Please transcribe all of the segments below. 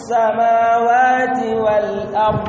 السماوات والأرض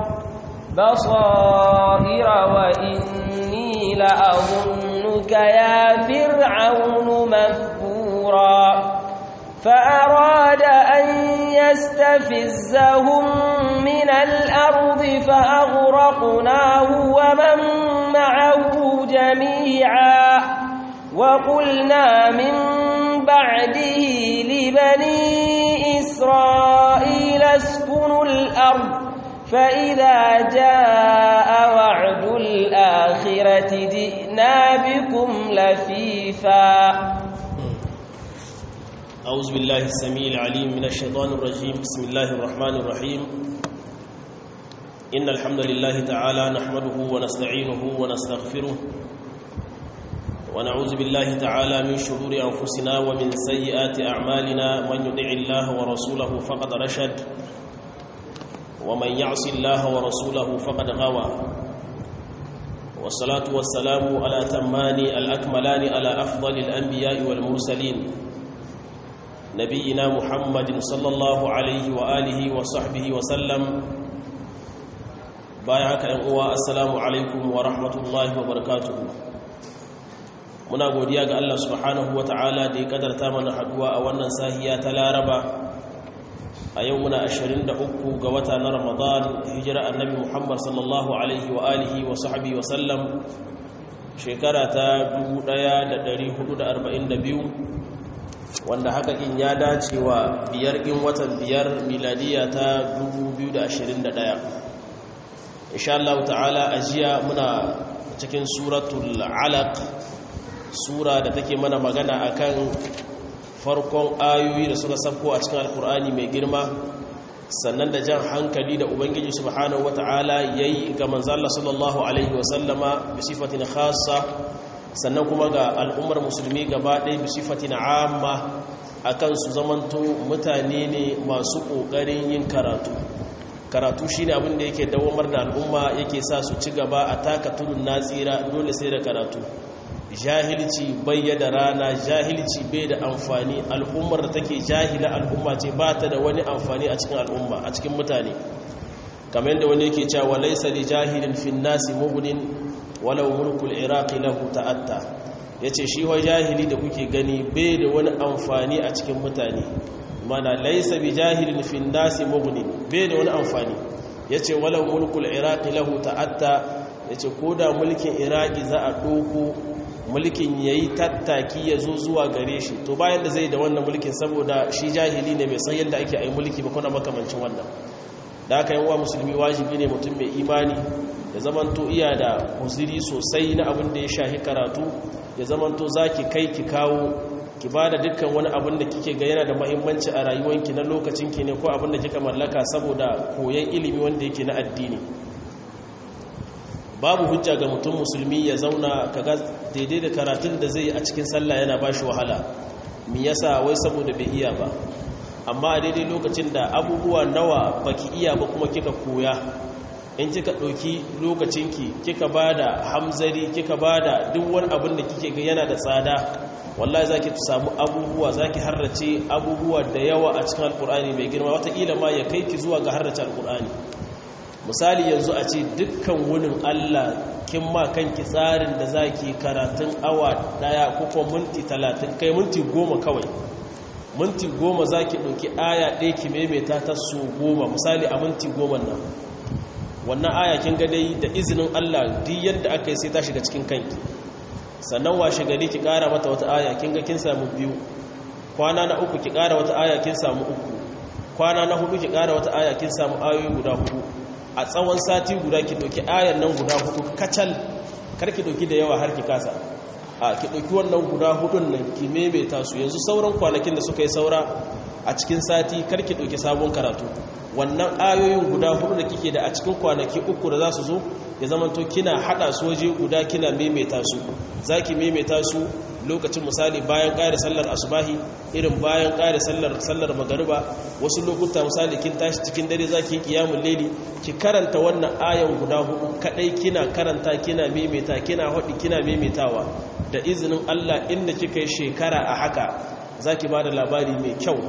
بصائر وإني لأظنك يا فرعون مثبورا فأراد أن يستفزهم من الأرض فأغرقناه ومن معه جميعا وقلنا من بعده لبني إسرائيل اسكنوا الأرض فإذا جاء وعد الآخرة جئنا بكم لفيفا أعوذ بالله السميع العليم من الشيطان الرجيم بسم الله الرحمن الرحيم إن الحمد لله تعالى نحمده ونستعينه ونستغفره ونعوذ بالله تعالى من شرور أنفسنا ومن سيئات أعمالنا من يطع الله ورسوله فقد رشد ومن يعص الله ورسوله فقد غوى والصلاة والسلام على تمان الأكملان على أفضل الأنبياء والمرسلين نبينا محمد صلى الله عليه وآله وصحبه وسلم بايعك أنقوى السلام عليكم ورحمة الله وبركاته muna godiya ga Allah subhanahu ta'ala da ya kadarta mana haduwa a wannan sahiya ta Laraba a yau muna 23 ga wata na Ramadan hijira annabi Muhammad sallallahu alaihi wa alihi wa sahbihi wa sallam shekara ta 1442 wanda haka in ya dace wa biyar in watan biyar miladiya ta 2021 insha Allah ta'ala ajiya muna cikin suratul alaq sura da take mana magana akan farkon ayoyi da suka sabko a cikin alkur'ani mai girma sannan da jan hankali da ubangiji subhanahu wata'ala yayi ga manzo Allah sallallahu alaihi wasallama bi sifatin khassa sannan kuma ga al'ummar musulmi gaba ɗaya bi sifatin amma akan su zamanto mutane ne masu ƙoƙarin yin karatu karatu shine abin da yake dawamar da al'umma yake sa su ci gaba a taka tudun natsira dole sai da karatu jahilci bayyada rana jahilci bai da amfani al'ummar da take jahila al'umma ce ba ta da wani amfani a cikin al'umma a cikin mutane kamar yadda wani yake cewa laysa li jahilin fin nasi mughnin walau mulkul iraqi lahu ta'atta yace shi wa jahili da kuke gani bai da wani amfani a cikin mutane mana laysa bi jahilin fin nasi mughnin bai da wani amfani yace walau mulkul iraqi lahu ta'atta yace koda mulkin iraqi za a doko mulkin ya yi tattaki ya zo zuwa gare shi to bayan da zai da wannan mulkin saboda shi jahili ne mai san yadda ake a yi mulki ba kuna makamancin wannan da aka yi wa musulmi wajibi ne mutum mai imani ya zamanto iya da kuziri sosai na abin da ya shahi karatu ya zamanto za ki kai ki kawo ki ba da dukkan wani abin da kike ga yana da mahimmanci a rayuwanki na lokacinki ne ko abin da kika mallaka saboda koyon ilimi wanda yake na addini babu hujja ga mutum musulmi ya zauna kaga daidai da karatun da zai a cikin sallah yana ba shi wahala mi yasa wai saboda bai iya ba amma a daidai lokacin da abubuwa nawa baki iya ba kuma kika koya in kika ɗauki lokacinki kika ba da hamzari kika ba da duk wani abin da kike ga yana da tsada wallahi za ki samu abubuwa za ki harrace abubuwa da yawa a cikin alkur'ani mai girma wataƙila ma ya kai ki zuwa ga harrace alkur'ani misali yanzu a ce dukkan wunin Allah kin ma kanki tsarin da zaki karatun awa daya ko kuma minti talatin kai minti goma kawai minti goma zaki ɗauki aya ɗaya ki maimaita ta so goma misali a minti goma nan wannan aya kin ga dai da izinin Allah duk yadda aka yi sai ta shiga cikin kanki sannan washe gari ki ƙara mata wata aya kin ga kin samu biyu kwana na uku ki ƙara wata aya kin samu uku kwana na hudu ki ƙara wata aya kin samu ayoyi guda hudu a tsawon sati guda ki ɗauki ayan nan guda hudu kacal karki ɗauki da yawa har ki kasa a ki ɗauki wannan guda hudun nan ki maimaita su yanzu sauran kwanakin da suka yi saura a cikin sati karki ɗauki sabon karatu wannan ayoyin guda hudu da kike da a cikin kwanaki uku da za su zo ya zamanto kina haɗa su waje guda kina maimaita su za ki maimaita su lokacin misali bayan ƙari sallar asubahi irin bayan ƙari sallar sallar magariba wasu lokuta misali kin tashi cikin dare za ki yi kiyamun leli ki karanta wannan ayan guda hudu kadai kina karanta kina maimaita kina haɗi kina maimaitawa da izinin Allah inda kika yi shekara a haka za ki ba da labari mai kyau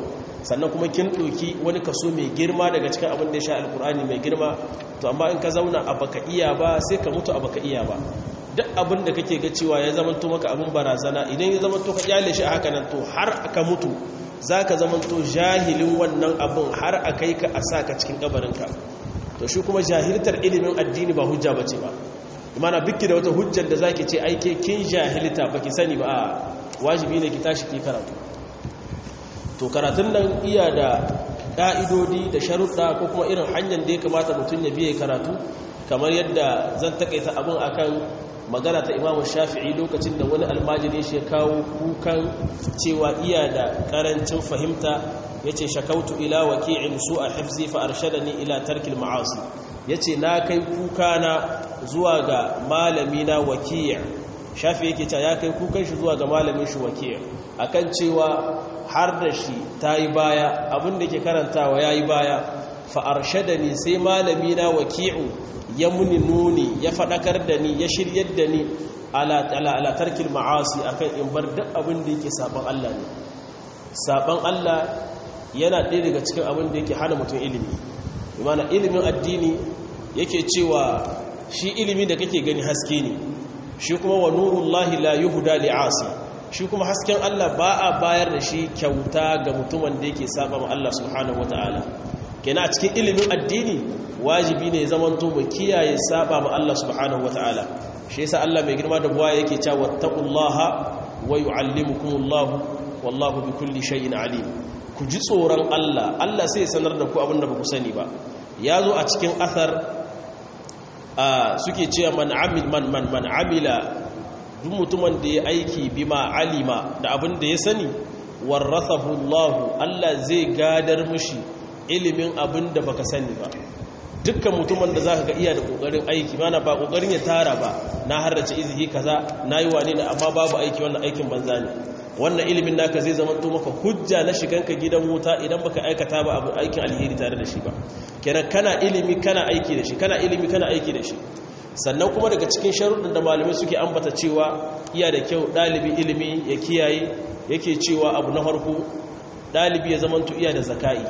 sannan kuma kin ɗoki wani kaso mai girma daga cikin abin da ya sha alkur'ani mai girma to amma in ka zauna a baka iya ba sai ka mutu a baka iya ba duk abin da kake ga cewa ya zamanto maka abin barazana idan ya zamanto ka kyale shi a haka nan to har aka mutu za ka zamanto jahilin wannan abin har a kai ka a sa ka cikin kabarinka to shi kuma jahiltar ilimin addini ba hujja ba ce ba imana biki da wata hujjar da zaki ce aike kin jahilta baki sani ba wajibi ne ki tashi ki karatu to karatun nan iya da ƙa'idodi da sharuɗa ko kuma irin hanyar da ya kamata mutum ya biye karatu kamar yadda zan takaita abin akan magana ta imamu shafi'i lokacin da wani almajiri shi ya kawo kukan cewa iya da ƙarancin fahimta ya ce shakautu ila waki'in su a hafzi fa arshadani ila tarkil ma'asi ya ce na kai kuka na zuwa ga malami na waki'a shafi yake cewa ya kai kukan shi zuwa ga malamin shi waki'a akan cewa har da shi ta yi baya abinda ke karantawa ya yi baya fa'arshe da ni sai malami na waki'u ya muni nuni ya faɗakar da ni ya shiryar da ni alatarkin ma'asi akan in bar duk abin da yake saban Allah ne saban Allah yana ɗaya daga cikin abin da yake hana mutum ilimi imana ilimin addini yake cewa shi ilimi da kake gani haske ne shi kuma wa nurullahi la yuhda li'asi shi kuma hasken Allah ba a bayar da shi kyauta ga mutumin da yake saba ma Allah subhanahu wata'ala kenan a cikin ilimin addini wajibi ne zaman to mu kiyaye saba ma Allah subhanahu wata'ala shi yasa Allah mai girma da buwa yake cewa wattaqullaha wa yu'allimukumullahu wallahu bikulli shay'in alim ku ji tsoron Allah Allah sai ya sanar da ku abin da ba ku sani ba ya zo a cikin athar suke cewa man amil man man man amila duk mutumin da ya aiki bima alima da abin da ya sani warrathahu Allah Allah zai gadar mushi ilimin abin da baka sani ba dukkan mutumin da zaka ga iya da kokarin aiki mana ba kokarin ya tara ba na harrace izini kaza nayi wane ne amma babu aiki wannan aikin banza ne wannan ilimin naka zai zama to maka hujja na shiganka gidan wuta idan baka aikata ba abu aikin alheri tare da shi ba kenan kana ilimi kana aiki da shi kana ilimi kana aiki da shi sannan kuma daga cikin sharuɗin da malamai suke ambata cewa iya da kyau ɗalibi ilimi ya kiyaye yake cewa abu na farko ɗalibi ya zamanto iya da zaka'i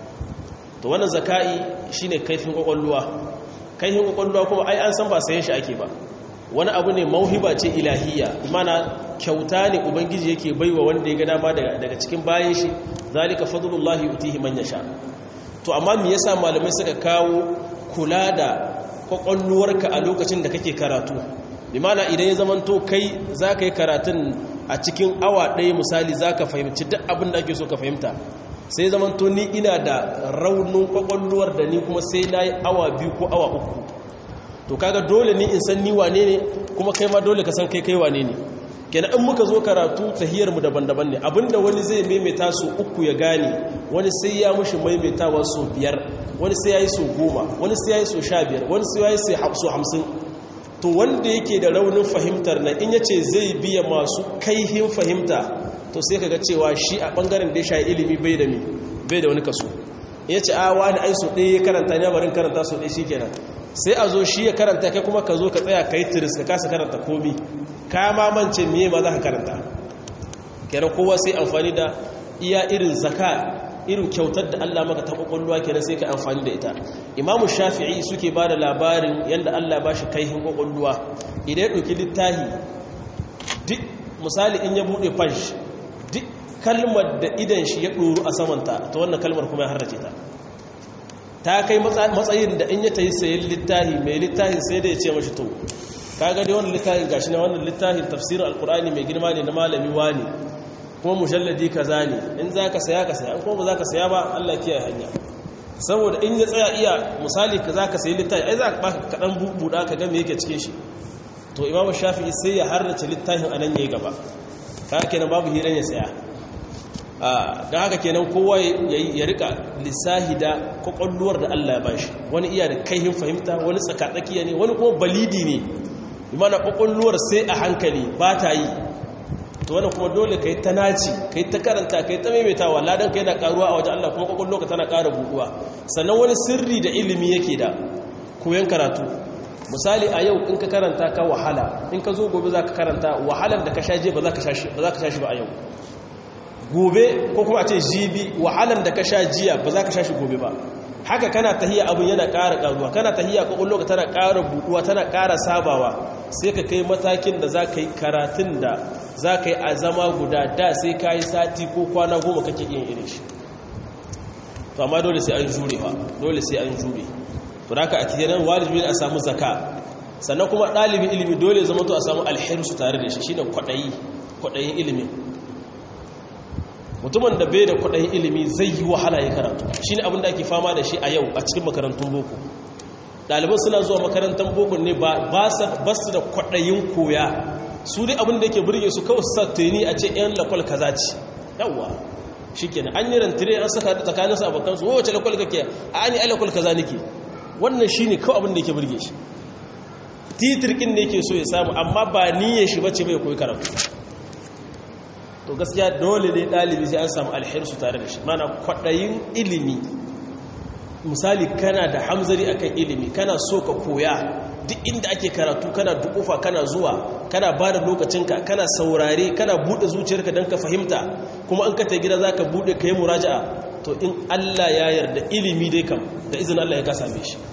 to wannan zaka'i shine kaifin kwakwalluwa kaifin kwakwalluwa kuma ai an san ba sayan shi ake ba wani abu ne mauhiba ce ilahiyya mana kyauta ne ubangiji yake baiwa wanda ya ga dama daga cikin bayan shi zalika fadlullahi yutihi man yasha to amma me yasa malamai suka kawo kula da kwakwalluwarka a lokacin da kake karatu limana idan ya zamanto kai za ka yi karatun a cikin awa ɗaya misali za ka fahimci duk abin da ake so ka fahimta sai zamanto ni ina da raunin kwakwalluwar da ni kuma sai na yi awa biyu ko awa uku to kaga dole ni in san ni wane ne kuma kai ma dole ka san kai kai wane ne kenan in muka zo karatu tahiyarmu daban-daban ne abinda wani zai maimaita su uku ya gane wani sai ya mushi maimaitawa su biyar wani sai ya yi su goma wani sai ya yi su sha biyar wani sai ya yi su hamsin to wanda yake da raunin fahimtar na in yace zai biya masu kaihin fahimta to sai kaga cewa shi a bangaren da ya sha ilimi bai da bai da wani kaso in yace a wani ai so ɗaya karanta ne barin karanta so ɗaya shikenan sai a zo shi ya karanta kai kuma ka zo ka tsaya kai tiris ka kasa karanta komi ka mamance miye ma za ka karanta kenan kowa sai amfani da iya irin zaka irin kyautar da Allah maka ta kwakwalwa kenan sai ka amfani da ita imamu shafi'i suke ba da labarin yadda Allah ba shi kaihin kwakwalwa idan ya ɗauki littahi duk misali in ya buɗe fash duk kalmar da idan shi ya ɗoru a samanta ta wannan kalmar kuma ya harrace ta ta kai matsayin da in ya ta yi sayan littahi mai littahin sai da ya ce mashi to kaga dai wannan littafin gashi na wannan littafin tafsirin alkur'ani mai girma ne na malami wani kuma mujalladi kaza ne in zaka saya ka saya in kuma ba zaka saya ba Allah kiyaye hanya saboda in ya tsaya iya misali ka zaka sayi littafi ai zaka baka kadan bubuda ka ga me yake cikin shi to imam shafi'i sai ya harrace littafin anan yayi gaba kaga kenan babu hiran ya saya da haka kenan kowa ya rika lissahi da kwakwalluwar da Allah ya bashi wani iya da kaihin fahimta wani tsakatsakiya ne wani kuma balidi ne imana kwakwalluwar sai a hankali ba ta yi to wani kuma dole ka yi ta naci ka yi ta karanta ka yi ta maimaitawa ladan ka yana karuwa a wajen Allah kuma kwakwallo ka tana kara buɗuwa sannan wani sirri da ilimi yake da koyon karatu misali a yau in ka karanta ka wahala in ka zo gobe za ka karanta wahalar da ka sha je ba za ka sha shi ba a yau gobe ko kuma a ce jibi wahalan da ka sha jiya ba za ka sha shi gobe ba haka kana tahiya abin yana ƙara ƙaruwa kana tahiya ƙwaƙwallo ka tana ƙara buɗuwa tana ƙara sabawa sai ka kai matakin da za ka yi karatun da za ka yi a zama guda da sai ka yi sati ko kwana goma kake yin irin shi to amma dole sai an jure ba dole sai an jure to da haka a kiyanan wajibi a samu zaka sannan kuma ɗalibin ilimi dole zama to a samu alhirsu tare da shi shine kwaɗayi kwaɗayin ilimin mutumin da bai da kwaɗayin ilimi zai yi wahala ya karatu shi ne abinda ake fama da shi a yau a cikin makarantun boko ɗaliban suna zuwa makarantar boko ne ba su da kwaɗayin koya su dai abinda yake burge su kawai sa tuni a ce yan lakwal kaza ce yawwa shi kenan an yi rantire an saka tsakanin su abokan su wace lakwal kake a an yi alakwal kaza nake wannan shi ne kawai abinda yake burge shi titirkin ne yake so ya samu amma ba niyyar shi bace bai koyi karatu to gaskiya dole ne ɗalibi sai an samu alhirsu tare da shi mana kwaɗayin ilimi misali kana da hamzari akan ilimi kana so ka koya duk inda ake karatu kana dukufa kana zuwa kana ba da lokacinka kana saurare kana buɗe zuciyarka don ka fahimta kuma an kata gida za ka buɗe ka yi muraja'a to in allah ya yarda ilimi dai kam da izin allah ya ka same shi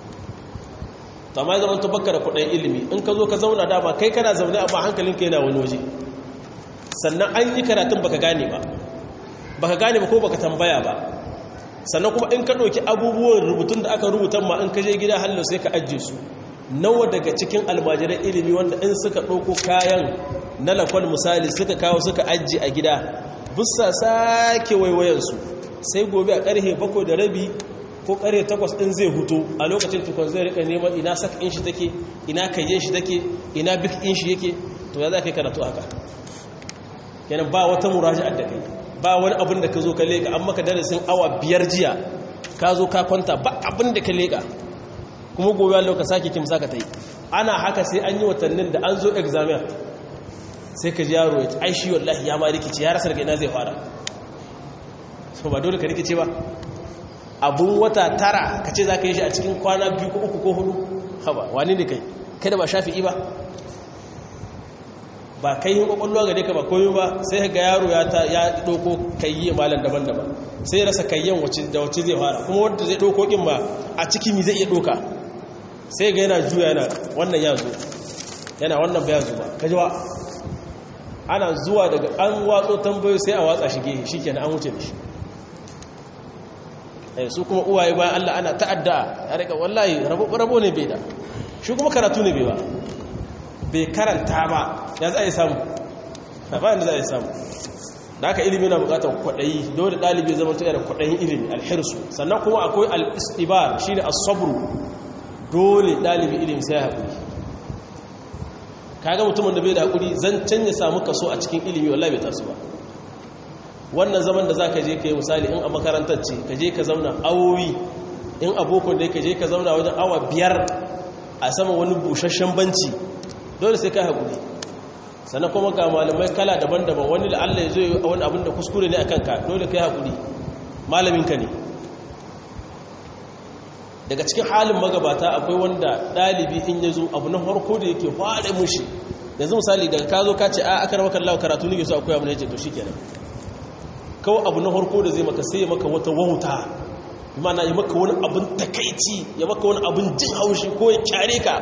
to amma zama to baka da kwaɗayin ilimi in ka zo ka zauna dama kai kana zaune amma hankalinka yana wani waje sannan an yi karatun baka gane ba baka gane ba ko baka tambaya ba sannan kuma in ka ɗauki abubuwan rubutun da aka rubuta ma in ka je gida hallo sai ka ajiye su nawa daga cikin almajiran ilimi wanda in suka ɗauko kayan na lakwal misali suka kawo suka ajiye a gida bussa sake waiwayensu sai gobe a ƙarhe bakwai da rabi ko ƙarhe takwas ɗin zai hutu a lokacin tukon zai rika neman ina sak in shi take ina kayyen shi take ina bik in shi yake to ya za ka yi karatu haka kenan ba wata muraji'ar da kai ba wani abin da ka zo ka leka an maka darasin awa biyar jiya ka zo ka kwanta ba abin da ka leka kuma gobe Allah ka sake kimsa ka tai ana haka sai an yi watannin da an zo examen sai ka ji yaro ya ai shi wallahi ya ma rikice ya rasa daga ina zai fara so ba dole ka rikice ba abun wata tara ka ce za ka yi shi a cikin kwana biyu ko uku ko hudu haba wani ne kai kada ba shafi'i ba ba kai yin kwakwalwa gare ka ba koyo ba sai ga yaro ya ta ya doko kayye malam daban-daban sai ya rasa kayyen da wacce zai fara kuma wanda zai doko kin ba a ciki mi zai iya doka sai ga yana juya yana wannan ya zo yana wannan ba ya zo ba kaji ba ana zuwa daga an watso tambayo sai a watsa shi gehe shikenan an wuce da shi eh su kuma uwaye bayan Allah ana ta'adda ya rika wallahi rabo ne bai da shi kuma karatu ne bai ba bai karanta ba ya za a yi samu bayan da za a yi samu da aka ilimi na bukatar kwaɗayi dole ɗalibi zama ta yana kwaɗayin ilimi alhirsu sannan kuma akwai al'istibar shi ne asabru dole ɗalibi ilimi sai haƙuri kaga mutumin da bai da haƙuri zan canja samu kaso a cikin ilimi wallahi bai tasu ba wannan zaman da za ka je ka yi misali in a makarantar ce ka je ka zauna awowi in abokan da ka je ka zauna wajen awa biyar a sama wani busasshen banci dole sai ka haƙuri sannan kuma ga malamai kala daban-daban wani la'alla ya zo yi wani abin da kuskure ne a kanka dole ka yi haƙuri malaminka ne daga cikin halin magabata akwai wanda ɗalibi in ya zo abu na harko da yake faɗe mushi yanzu misali daga ka zo ka ce a aka ramakan lawa karatu ne ke so akwai abu na yace to shi kenan kawai abu na harko da zai maka sai ya maka wata wauta mana ya maka wani abin takaici ya maka wani abin jin haushi ko ya kyare ka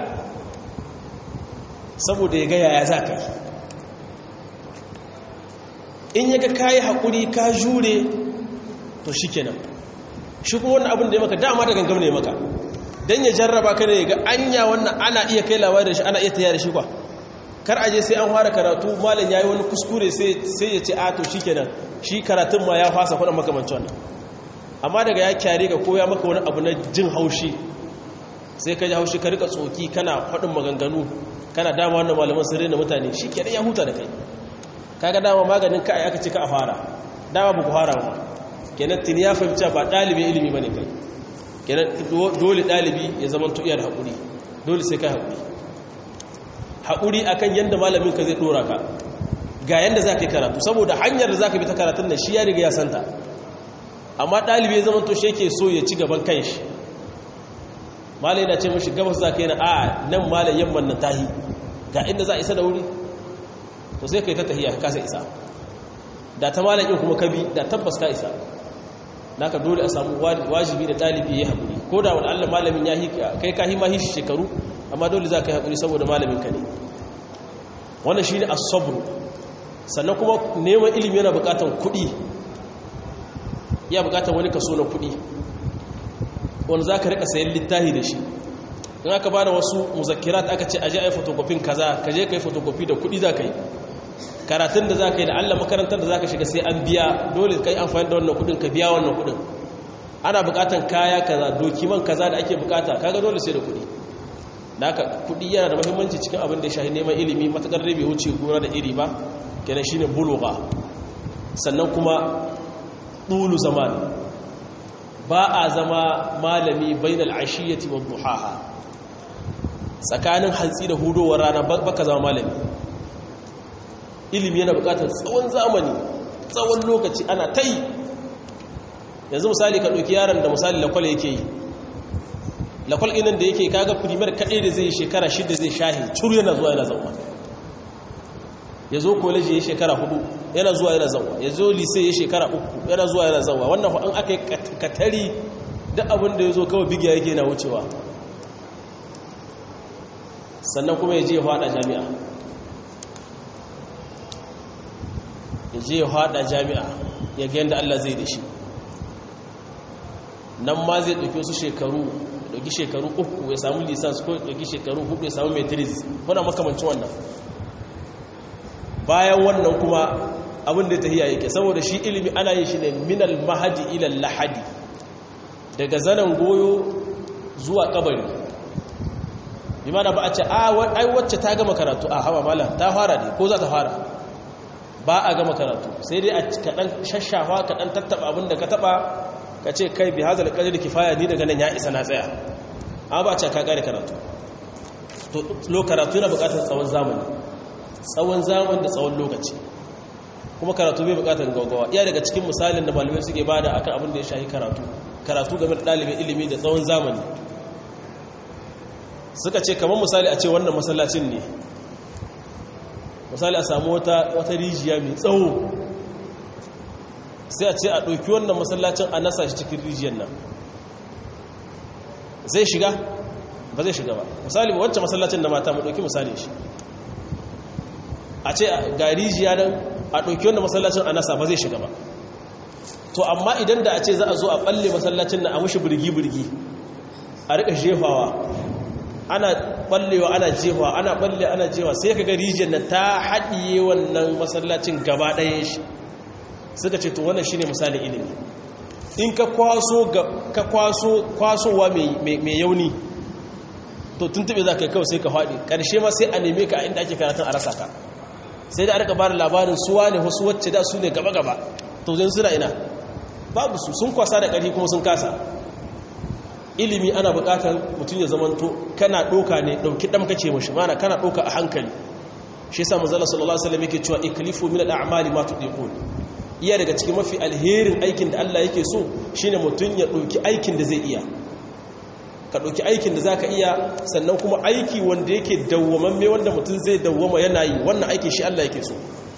saboda ya gaya ya za ka yi in ya ga ka yi haƙuri ka jure to shi kenan shi kuma wannan abin da ya maka dama da gangam ne maka don ya jarraba ka ne ga anya wannan ana iya kai labari da shi ana iya tayar da shi kwa kar aje sai an fara karatu malam ya yi wani kuskure sai ya ce a to shi kenan shi karatun ma ya fasa kwanan makamancin wannan amma daga ya kyare ka ko ya maka wani abu na jin haushi sai ka ji haushi ka rika tsoki kana faɗin maganganu kana dama wannan malaman sirri na mutane shi kenan ya huta da kai kaga dama maganin ka aka ce ka a fara dama ba ku fara ba kenan tuni ya fahimci ba ɗalibin ilimi ba ne kai kenan dole ɗalibi ya zama iya da haƙuri dole sai kai haƙuri haƙuri akan yadda malamin ka zai ɗora ka ga yadda za ka yi karatu saboda hanyar da za ka bi ta karatun nan shi ya riga ya santa amma ɗalibi ya zama to shi yake so ya ci gaban kanshi malai na ce mashi gabas za ka yi na a nan malai yamman na tahi ga inda za a isa da wuri to sai ka yi ta tahiya ka kasa isa da ta malakin kuma ka bi da tabbas ka isa naka dole a samu wajibi da ɗalibi ya haƙuri ko da wani allah malamin ya kai ka hima hishi shekaru amma dole za ka yi haƙuri saboda malamin ka ne wannan shi ne asabru sannan kuma neman ilimi yana buƙatar kuɗi ya buƙatar wani kaso na kuɗi wanda za ka riƙa sayan littahi da shi in aka ba da wasu muzakirat aka ce aje a yi fotokofin kaza ka je ka yi fotokofi da kuɗi za ka yi karatun da za ka yi da allah makarantar da za ka shiga sai an biya dole ka yi amfani da wannan kudin ka biya wannan kudin ana bukatan kaya kaza dokiman kaza da ake bukata kaga dole sai da kudi da haka kudi yana da muhimmanci cikin abin da ya shahi neman ilimi matakar rabe wuce gona da iri ba kenan shine buluga sannan kuma ɗulu zaman ba a zama malami bainal ashiyati wa duhaha tsakanin hantsi da hudowar rana baka zama malami ilimi yana bukatar tsawon zamani tsawon lokaci ana ta yi yanzu misali ka ɗauki yaron da misali lakwal yake yi lakwal inan da yake kaga primar kaɗai da zai yi shekara shida zai shahi curu yana zuwa yana zauwa ya zo koleji ya shekara hudu yana zuwa yana zauwa ya zo lise ya shekara uku yana zuwa yana zauwa wannan an aka yi katari duk abin da ya zo kawai bigiya yake yana wucewa sannan kuma ya je ya faɗa jami'a ya je ya haɗa jami'a ya ga yadda Allah zai da shi nan ma zai ɗauki wasu shekaru ɗauki shekaru uku ya samu lisans ko ɗauki shekaru hudu ya samu matrix wana makamancin wannan bayan wannan kuma abin da ta hiya yake saboda shi ilimi ana yin shi ne minal mahadi ilal lahadi daga zanen goyo zuwa kabari bi mana ba a ce ai wacce ta gama karatu a hawa malam ta fara ne ko za ta fara ba a gama karatu sai dai a kaɗan shashafa kaɗan tattaɓa abinda ka taɓa ka ce kai bi hazal ƙajar kifaya ni daga nan ya isa na tsaya an ba ce ka ƙare karatu to lo karatu yana buƙatar tsawon zamani tsawon zamani da tsawon lokaci kuma karatu bai buƙatar gaggawa iya daga cikin misalin da malamai suke bada akan abin da ya shahi karatu karatu game da ɗalibin ilimi da tsawon zamani suka ce kamar misali a ce wannan masallacin ne misali a samu wata rijiya mai tsawo sai a ce a ɗauki wannan masallacin a nasa shi cikin rijiyar nan zai shiga ba zai shiga ba misali ba wancan masallacin da mata mu ɗauki misali shi a ce ga rijiya nan a ɗauki wannan masallacin a nasa ba zai shiga ba to amma idan da a ce za a zo a ɓalle masallacin na a mushi birgi-birgi a riƙa jefawa ana ballewa ana jewa ana balle ana jewa sai kaga rijiyar nan ta haɗiye wannan masallacin gaba ɗaya shi suka ce to wannan shine misalin ilimi in ka kwaso ka kwaso kwasowa mai yauni to tuntube za ka yi kawai sai ka faɗi ƙarshe ma sai a neme ka a inda ake karatun a rasa ka sai da aka bada labarin suwa ne wasu wacce da su ne gaba-gaba to zai suna ina babu su sun kwasa da ƙarfi kuma sun kasa ilimi ana bukatar mutum ya zamanto kana doka ne dauki dam kace mashi mana kana doka a hankali shi yasa manzo sallallahu alaihi wasallam yake cewa iklifu min al-a'mali ma tudiqun iya daga cikin mafi alherin aikin da Allah yake so shine mutum ya dauki aikin da zai iya ka dauki aikin da zaka iya sannan kuma aiki wanda yake dawwamamme wanda mutum zai dawwama yana yi wannan aikin shi Allah yake so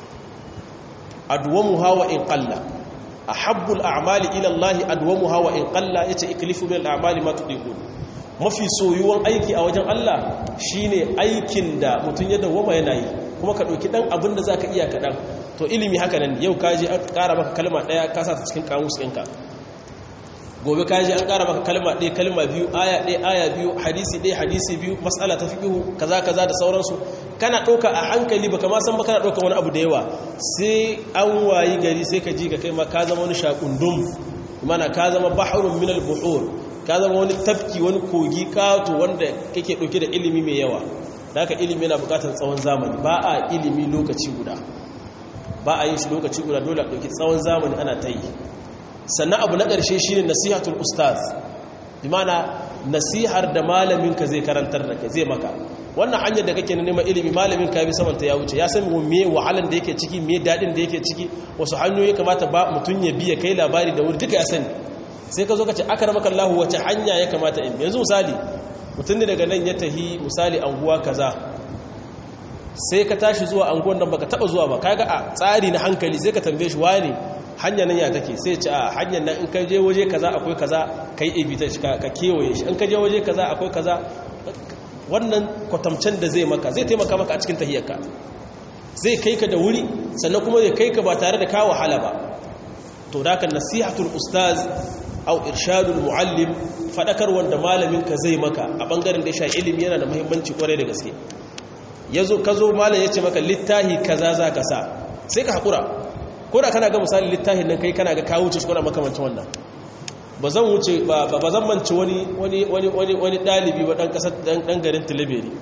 adwamuha wa in qalla ahabbul a'mali ila Allah adwamuha wa in qalla yace iklifu min al'amali ma tudiqun mafi soyuwan aiki a wajen Allah shine aikin da mutun ya dawoma yana yi kuma ka dauki dan abin da zaka iya kadan to ilimi haka nan yau kaje an ƙara maka kalma daya ka sa ta cikin kamus ɗinka gobe kaje an ƙara maka kalma ɗaya kalma biyu aya ɗaya aya biyu hadisi ɗaya hadisi biyu mas'ala ta fiqhu kaza kaza da sauransu kana ɗauka a hankali baka ma san ba kana ɗauka wani abu da yawa sai an wayi gari sai ka ji ka kai ma ka zama wani shakundum mana ka zama bahrun min al-buhur ka zama wani tafki wani kogi kato wanda kake ɗauke da ilimi mai yawa da haka ilimi yana buƙatar tsawon zamani ba a ilimi lokaci guda ba a yin shi lokaci guda dole a ɗauki tsawon zamani ana ta yi sannan abu na ƙarshe shine nasihatul ustaz bi mana nasihar da malaminka zai karantar da kai zai maka wannan hanyar da kake neman ilimi malamin ka bi samanta ya wuce ya san me wahalan da yake ciki me dadin da yake ciki wasu hanyoyi kamata ba mutun ya biya kai labari da wuri duka ya sani sai ka zo ka ce akramaka Allah wace hanya ya kamata in yanzu misali mutun ne daga nan ya tahi misali anguwa kaza sai ka tashi zuwa anguwan nan baka taba zuwa ba kaga a tsari na hankali sai ka tambaye shi wani hanyar nan ya take sai ce a hanyar nan in ka je waje kaza akwai kaza kai ebita shi ka kewaye shi in ka je waje kaza akwai kaza wannan kwatamcen da zai maka zai taimaka maka a cikin tahiyarka zai kai ka da wuri sannan kuma zai kai ka ba tare da ka wahala ba to da kan nasihatul ustaz au irshadul muallim fadakar wanda malamin ka zai maka a bangaren da sha ilimi yana da muhimmanci kwarai da gaske yazo ka zo malam yace maka littahi kaza za ka sa sai ka hakura ko da kana ga misali littahin nan kai kana ga ka wuce shi ko makamancin wannan ba zan wuce ba zan manci wani wani wani wani wani dalibi ba dan kasar dan garin Tilaberi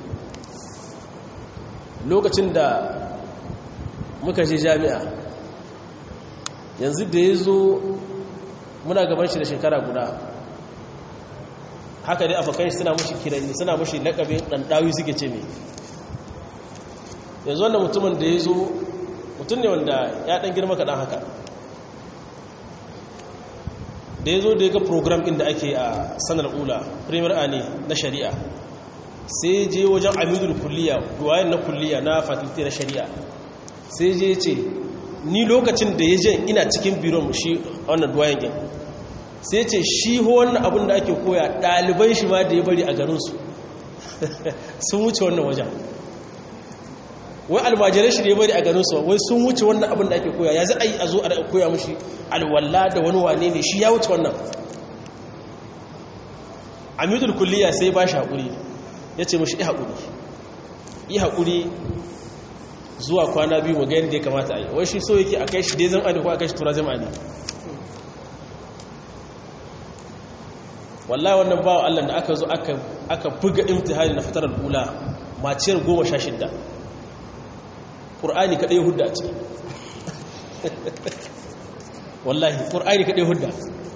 lokacin da muka je jami'a yanzu da ya zo muna gaban shi da shekara guda haka dai afakan shi suna mushi kirani suna mushi laƙabin ɗanɗawi suke ce mai yanzu wanda mutumin da ya zo mutum ne wanda ya ɗan girma kaɗan haka da ya zo da ya ga program inda ake a sanar ula premier a ne na shari'a sai je wajen amidul kulliya duwayen na kulliya na fakulti na shari'a sai je ce ni lokacin da ya je ina cikin biron shi wannan duwayen gin sai ce shi wannan abin da ake koya ɗaliban shi ma da ya bari a garinsu sun wuce wannan wajen wai almajirai shi da ya bari a garinsu wai sun wuce wannan abin da ake koya ya zai a zo a koya mashi alwalla da wani wane ne shi ya wuce wannan amidul kulliya sai ba shi haƙuri ya ce mashi yi haƙuri yi haƙuri zuwa kwana biyu mu ga yadda ya kamata a yi wai shi so yake a kai shi dai zama ne ko a kai shi tura zama ne wallahi wannan bawa Allah da aka zo aka buga imtihani na fitarar ula maciyar goma sha shidda ƙur'ani kaɗai hudda a ciki wallahi ƙur'ani kaɗai hudda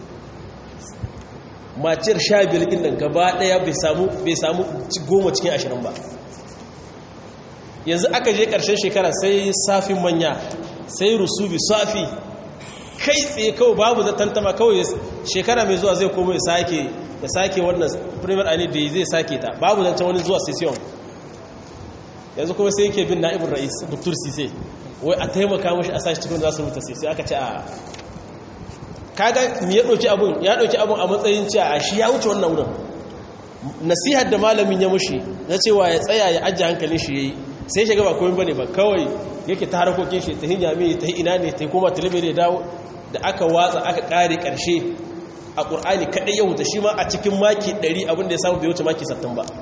maciyar sha biyar ɗin nan gaba ɗaya bai samu goma cikin ashirin ba yanzu aka je ƙarshen shekara sai safin manya sai rusubi safi kai tsaye kawai babu tantama kawai shekara mai zuwa zai koma ya sake ya sake wannan premier ani da zai sake ta babu zancen wani zuwa session yanzu kuma sai yake bin na'ibin ra'is dr sise wai a taimaka mashi a sashi cikin zasu rubuta sai aka ce a kaga mi ya ɗauki abun ya ɗauki abun a matsayin cewa a shi ya wuce wannan wurin nasihar da malamin ya mushi na cewa ya tsaya ya ajiye hankalin shi yayi sai shiga ba komai bane ba kawai yake ta harkokin shi ta hinya mai ta ina ne ta koma talibiri ya dawo da aka watsa aka kare karshe a ƙur'ani kaɗai ya huta shi ma a cikin maki 100 abinda ya samu bai wuce maki 60 ba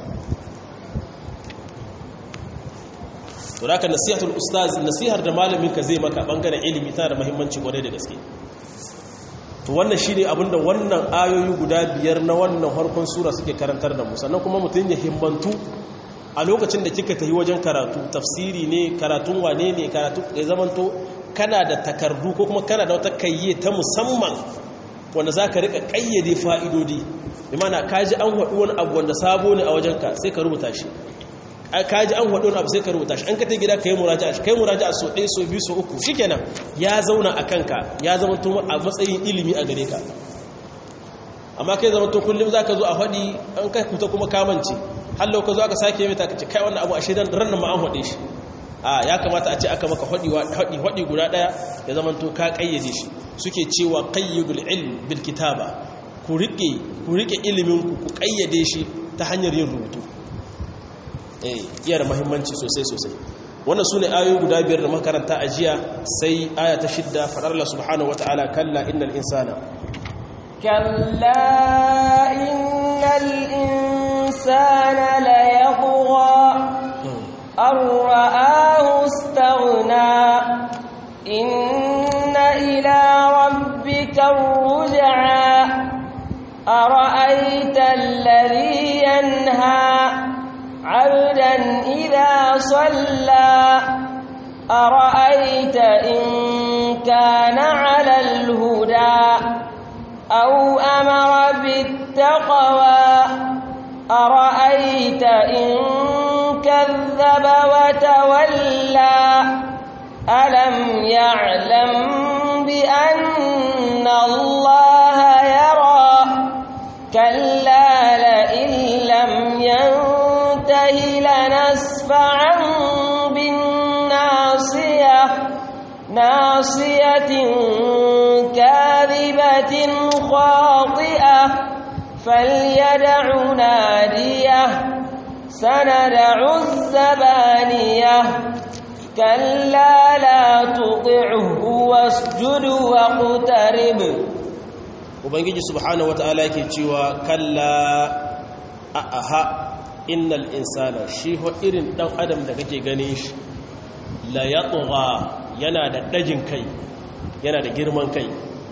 to da ka nasihatul ustaz nasihar da malamin ka zai maka bangaren ilimi tana da muhimmanci kwarai da gaske to wannan shine abinda wannan ayoyi guda biyar na wannan harkon sura suke karantar da mu sannan kuma mutum ya himmantu a lokacin da kika tafi wajen karatu tafsiri ne karatun wane ne karatu ya zamanto kana da takardu ko kuma kana da wata kayye ta musamman wanda za ka rika kayyade fa'idodi imana kaji an haɗu wani abu wanda sabo ne a wajenka sai ka rubuta shi kaji an haɗu wani abu sai ka rubuta shi an ka ta gida ka yi muraja a shi ka yi muraja a so ɗaya so biyu so uku shi kenan ya zauna a kanka ya zama to a matsayin ilimi a gare ka amma kai zama to kullum za ka zo a haɗi an ka kuta kuma kamanci hallo ka zo aka sake mai ta ce kai wannan abu a shi ran ma an haɗe shi a ya kamata a ce aka maka haɗi guda ɗaya ya zama to ka ƙayyade shi suke cewa ƙayyadul ilm bil kitaba ku riƙe ku riƙe ilimin ku ku ƙayyade shi ta hanyar yin rubutu eh iya da muhimmanci sosai sosai wannan sune ayoyi guda biyar da makaranta a jiya sai aya ta shidda faɗar Allah subhanahu wataala kalla innal insana كلا إن الإنسان ليطغى أن رآه استغنى إن إلى ربك الرجعى أرأيت الذي ينهى عبدا إذا صلى أرأيت إن كان على الهدى أو أمر بالتقوى أرأيت إن كذب وتولى ألم يعلم بأن الله يرى كلا لئن لم ينته لنسفعا ناصية كاذبة خاطئة فليدع ناديه سندع الزبانية كلا لا تطعه واسجد واقترب ubangiji subhanahu wata'ala yake cewa kalla aha innal insana shi ho irin dan adam da kake ganin shi la yatgha yana da dajin kai yana da girman kai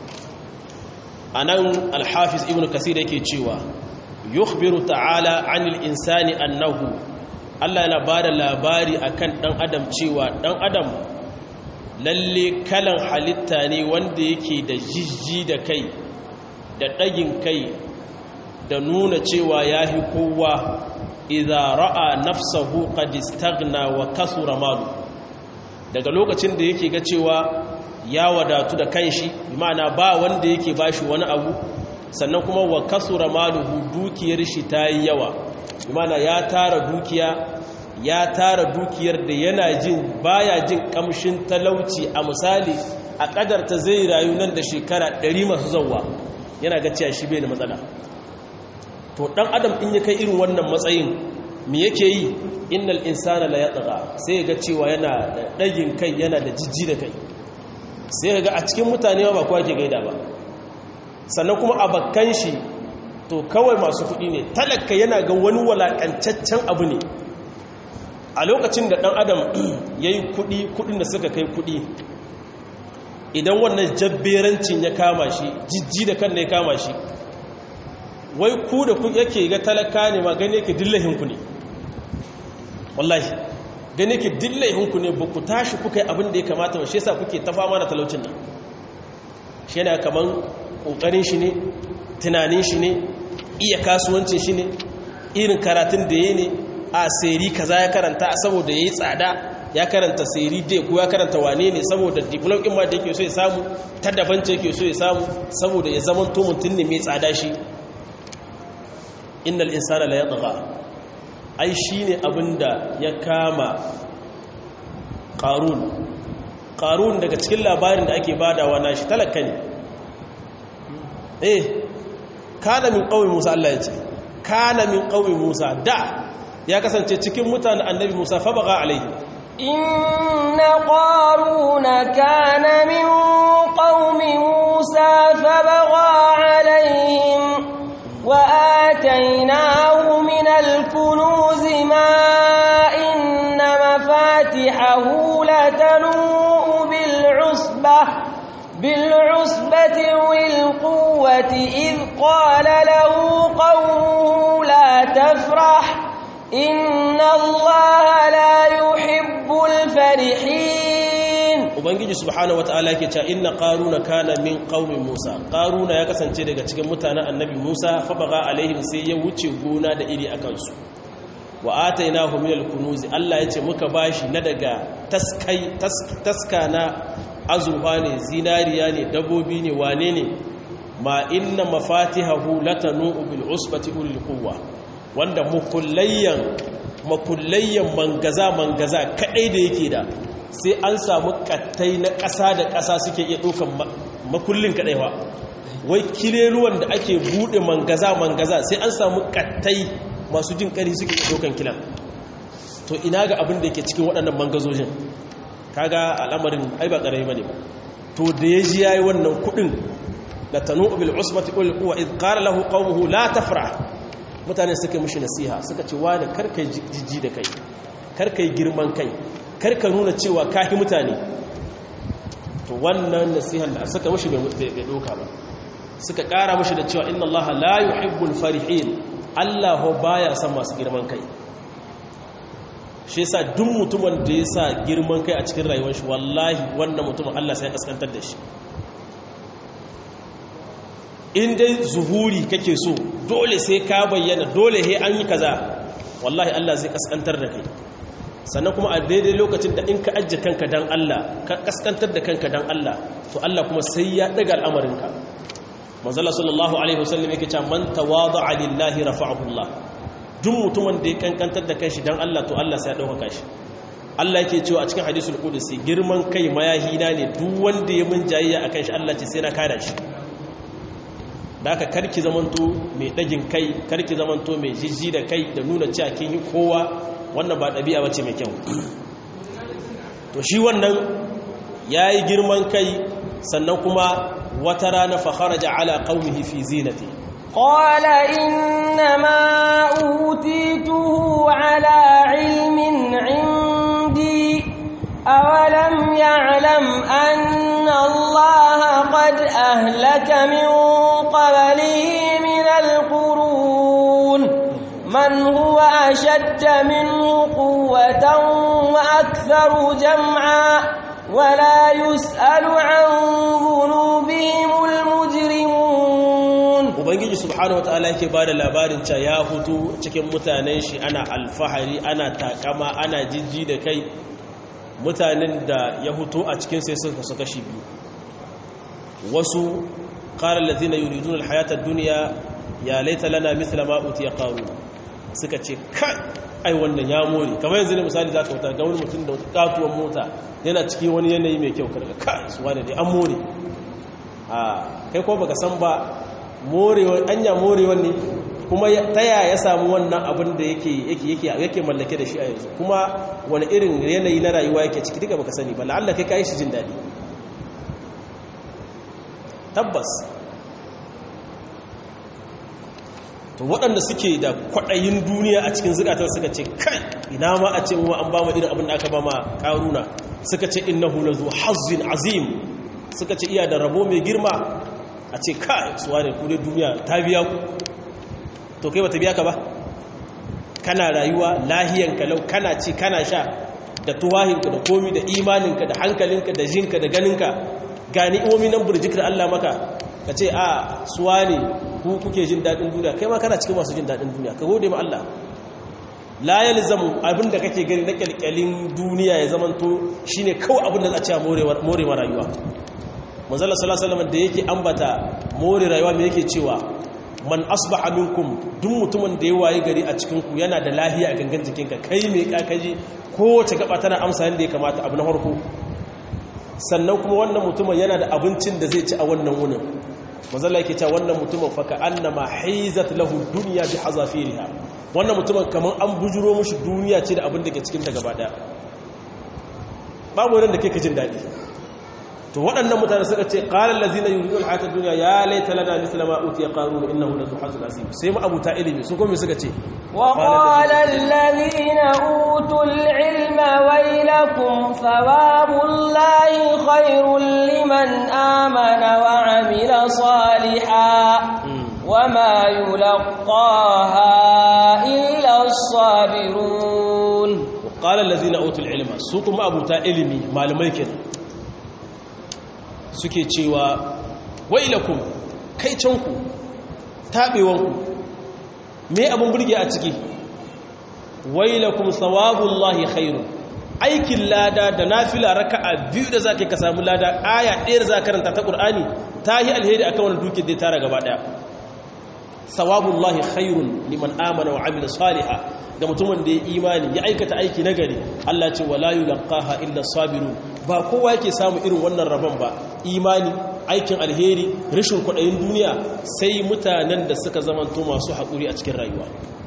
anan al-hafiz ibnu kasir yake cewa yukhbiru ta'ala 'anil insani annahu Allah yana bada labari akan dan adam cewa dan adam lalle kalan halitta ne wanda yake da jijji da kai da ɗagin kai da nuna cewa ya fi kowa idha ra'a nafsahu qad istaghna wa kasura malu daga lokacin da yake ga cewa ya wadatu da kanshi ma'ana ba wanda yake bashi wani abu sannan kuma wa kasura maluhu dukiyar shi ta yi yawa ma'ana ya tara dukiya ya tara dukiyar da yana jin baya jin kamshin talauci a misali a kadarta zai rayu nan da shekara 100 masu zauwa yana ga cewa shi bai da matsala to dan adam in ya kai irin wannan matsayin me yake yi innal insana la yatgha sai ga cewa yana da dagin kai yana da jijji da kai sai ga a cikin mutane ba kowa ke gaida ba sannan kuma a bakkan shi to kawai masu kuɗi ne talaka yana ga wani walakancaccen abu ne a lokacin da dan adam yayi kuɗi kuɗin da suka kai kuɗi idan wannan jabberancin ya kama shi jijji da kan ne ya kama shi wai ku da ku yake ga talaka ne ma gane yake dillahinku ne wallahi gane yake dillahinku ne ba ku tashi kuka yi abin da ya kamata ba shi yasa kuke ta fama da talaucin nan shi yana kaman kokarin shi ne tunanin shi ne iya kasuwancin shi ne irin karatun da ya ne a seri kaza ya karanta saboda ya yi tsada ya karanta seri dai ko ya karanta wane ne saboda diplom ɗin ma da yake so ya samu ta daban ce yake so ya samu saboda ya zama to mutum ne mai tsada shi innal insana la yatgha ai shine abinda ya kama qarun qarun daga cikin labarin da ake badawa nashi talaka ne eh kana min qaumi Musa Allah ya ce kana min qaumi Musa da ya kasance cikin mutanen annabi Musa fa baga alaihi إن قارون كان من قوم موسى فبغى عليهم وآتيناه من الكنوز ما إن مفاتحه لتنوء بالعصبة بالعصبة والقوة إذ قال له قومه لا تفرح إن الله لا يحب الفرحين ubangiji subhanahu wataala yake cewa inna qaruna kana min qaumi musa qaruna ya kasance daga cikin mutanen annabi musa fa baga alaihim sai ya wuce gona da iri akan su wa atainahu min alkunuz Allah yace muka bashi na daga taskai taska na azurfa ne zinariya ne dabobi ne wane ne ma inna mafatihahu latanu bil usbati ulil quwwa wanda mukullayyan makullayyan mangaza mangaza kadai da yake da sai an samu kattai na ƙasa da ƙasa suke iya ɗaukan makullin kadai ba wai kileluwan da ake buɗe mangaza mangaza sai an samu kattai masu jin ƙari suke iya ɗaukan kilan to ina ga abin da yake cikin waɗannan mangazojin kaga al'amarin ai ba ƙarami bane ba to da ya ji yayi wannan kuɗin la tanu bil usbati ul quwa id qala lahu qaumuhu la tafrah mutane suka mishi nasiha suka ce wani karkai jijji da kai karkai girman kai karka nuna cewa kahi mutane to wannan nasihan da suka mishi bai doka ba suka kara mishi da cewa inna allaha la yuhibbul farihin allah baya son masu girman kai shi yasa duk mutumin da ya sa girman kai a cikin rayuwar shi wallahi wannan mutumin allah sai ya kaskantar da shi in dai zuhuri kake so dole sai ka bayyana dole he an yi kaza wallahi Allah zai kaskantar da kai sannan kuma a daidai lokacin da in ka ajje kanka dan Allah ka kaskantar da kanka dan Allah to Allah kuma sai ya daga al'amarinka manzala sallallahu alaihi wasallam yake cewa man tawada'a lillahi rafa'ahu Allah duk mutumin da ya kankantar da kanshi dan Allah to Allah sai ya dauka shi Allah yake cewa a cikin hadisul qudsi girman kai mayahina ne duk wanda ya mun jayayya akan shi Allah ce sai na kada shi da aka karki zamanto mai dagin kai karki zamanto mai jijji da kai da nuna cewa kin yi kowa wannan ba dabi'a bace mai kyau to shi wannan yayi girman kai sannan kuma wata rana fa kharaja ala qaumihi fi zinati قال إنما أوتيته على علم عندي أولم يعلم أن الله قد أهلك من قبله من القرون من هو أشد منه قوة وأكثر جمعا ولا يسأل عن ذنوبهم المجرمون ubangiji subhanahu wataala yake bada labarin cewa ya hutu cikin mutanen shi ana alfahari ana takama ana jijji da kai mutanen da ya hutu a cikin sai suka suka shi biyu wasu qala allazina yuriduna alhayata ad-dunya ya laita lana mithla ma utiya qarun suka ce kai ai wannan ya more kamar yanzu ne misali zaka wuta ga wani mutum da katuwar mota yana cikin wani yanayi mai kyau karga kai su wani dai an more a kai ko baka san ba morewar anya morewar ne kuma ta yaya ya samu wannan abin da yake mallake da shi a yanzu kuma wani irin yanayi na rayuwa yake ciki duka baka sani ba la'alla kai kayi shi jin daɗi tabbas to waɗanda suke da kwaɗayin duniya a cikin zukatar suka ce kai ina ma a ce wa an ba mu irin abin da aka ba ma ƙaruna suka ce innahu lazu hazzin azim suka ce iya da rabo mai girma a ce kai suwa ne kudin duniya ta biya ku to kai ba ta biya ka ba kana rayuwa lahiyanka lau kana ci kana sha da tuwahinka da komi da imaninka da hankalinka da jinka da ganinka gani imomi nan burjikar Allah maka ka ce a suwa ne ku kuke jin daɗin duniya kai ma kana cikin masu jin daɗin duniya ka gode ma Allah la yalzamu abinda kake gani na kyalkyalin duniya ya zamanto shine kawai abinda za a ce more ma rayuwa manzala sallallahu da yake ambata more rayuwa me yake cewa man asbaha minkum duk mutumin da ya waye gari a cikin ku yana da lahiya a gangan jikinka kai me kakaji kowace gaba tana amsa yanda ya kamata abu na farko sannan kuma wannan mutumin yana da abincin da zai ci a wannan wunin manzala yake cewa wannan mutumin fa annama haizat lahu dunya bi hazafiriha wannan mutumin kaman an bujuro mushi duniya ce da abin da ke cikin ta gaba daya babu wanda kake jin dadi to waɗannan mutane suka ce ƙalar lazina yi rikon hatar duniya ya laita lana misla ma uti ya ƙaru da innahu da zuhazul azim sai ma abuta ilimi su kuma suka ce وقال الذين أوتوا العلم ويلكم ثواب الله خير لمن آمن وعمل صالحا وما يلقاها إلا الصابرون وقال الذين أوتوا العلم سوكم أبوتا علمي معلمي كده suke cewa wailakum kai canku taɓewanku me abin burge a ciki wailakum sawabullahi khairu aikin lada da nafila raka'a biyu da zaka ka samu lada aya ɗaya da za karanta ta Qur'ani ta yi alheri akan wani duke da tara gaba daya sawabullahi khairun liman amana wa amila salihah ga mutumin da ya imani ya aikata aiki nagari Allah ce wala yulqaha illa sabirun ba kowa yake samu irin wannan rabon ba imani aikin alheri rashin kwaɗayin duniya sai mutanen da suka zamanto masu haƙuri a cikin rayuwa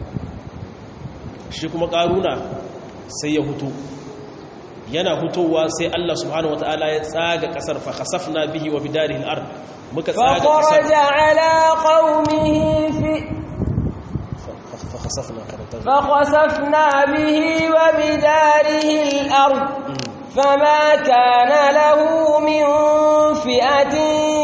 shi kuma ƙaruna sai ya hutu yana hutowa sai Allah subhanahu wata'ala ya tsaga ƙasar fa khasafna bihi wa bidarihi al-ard muka tsaga ƙasar فخرج على قومه في fa khasafna karanta فخسفنا به وبداره الأرض فما كان له من فئة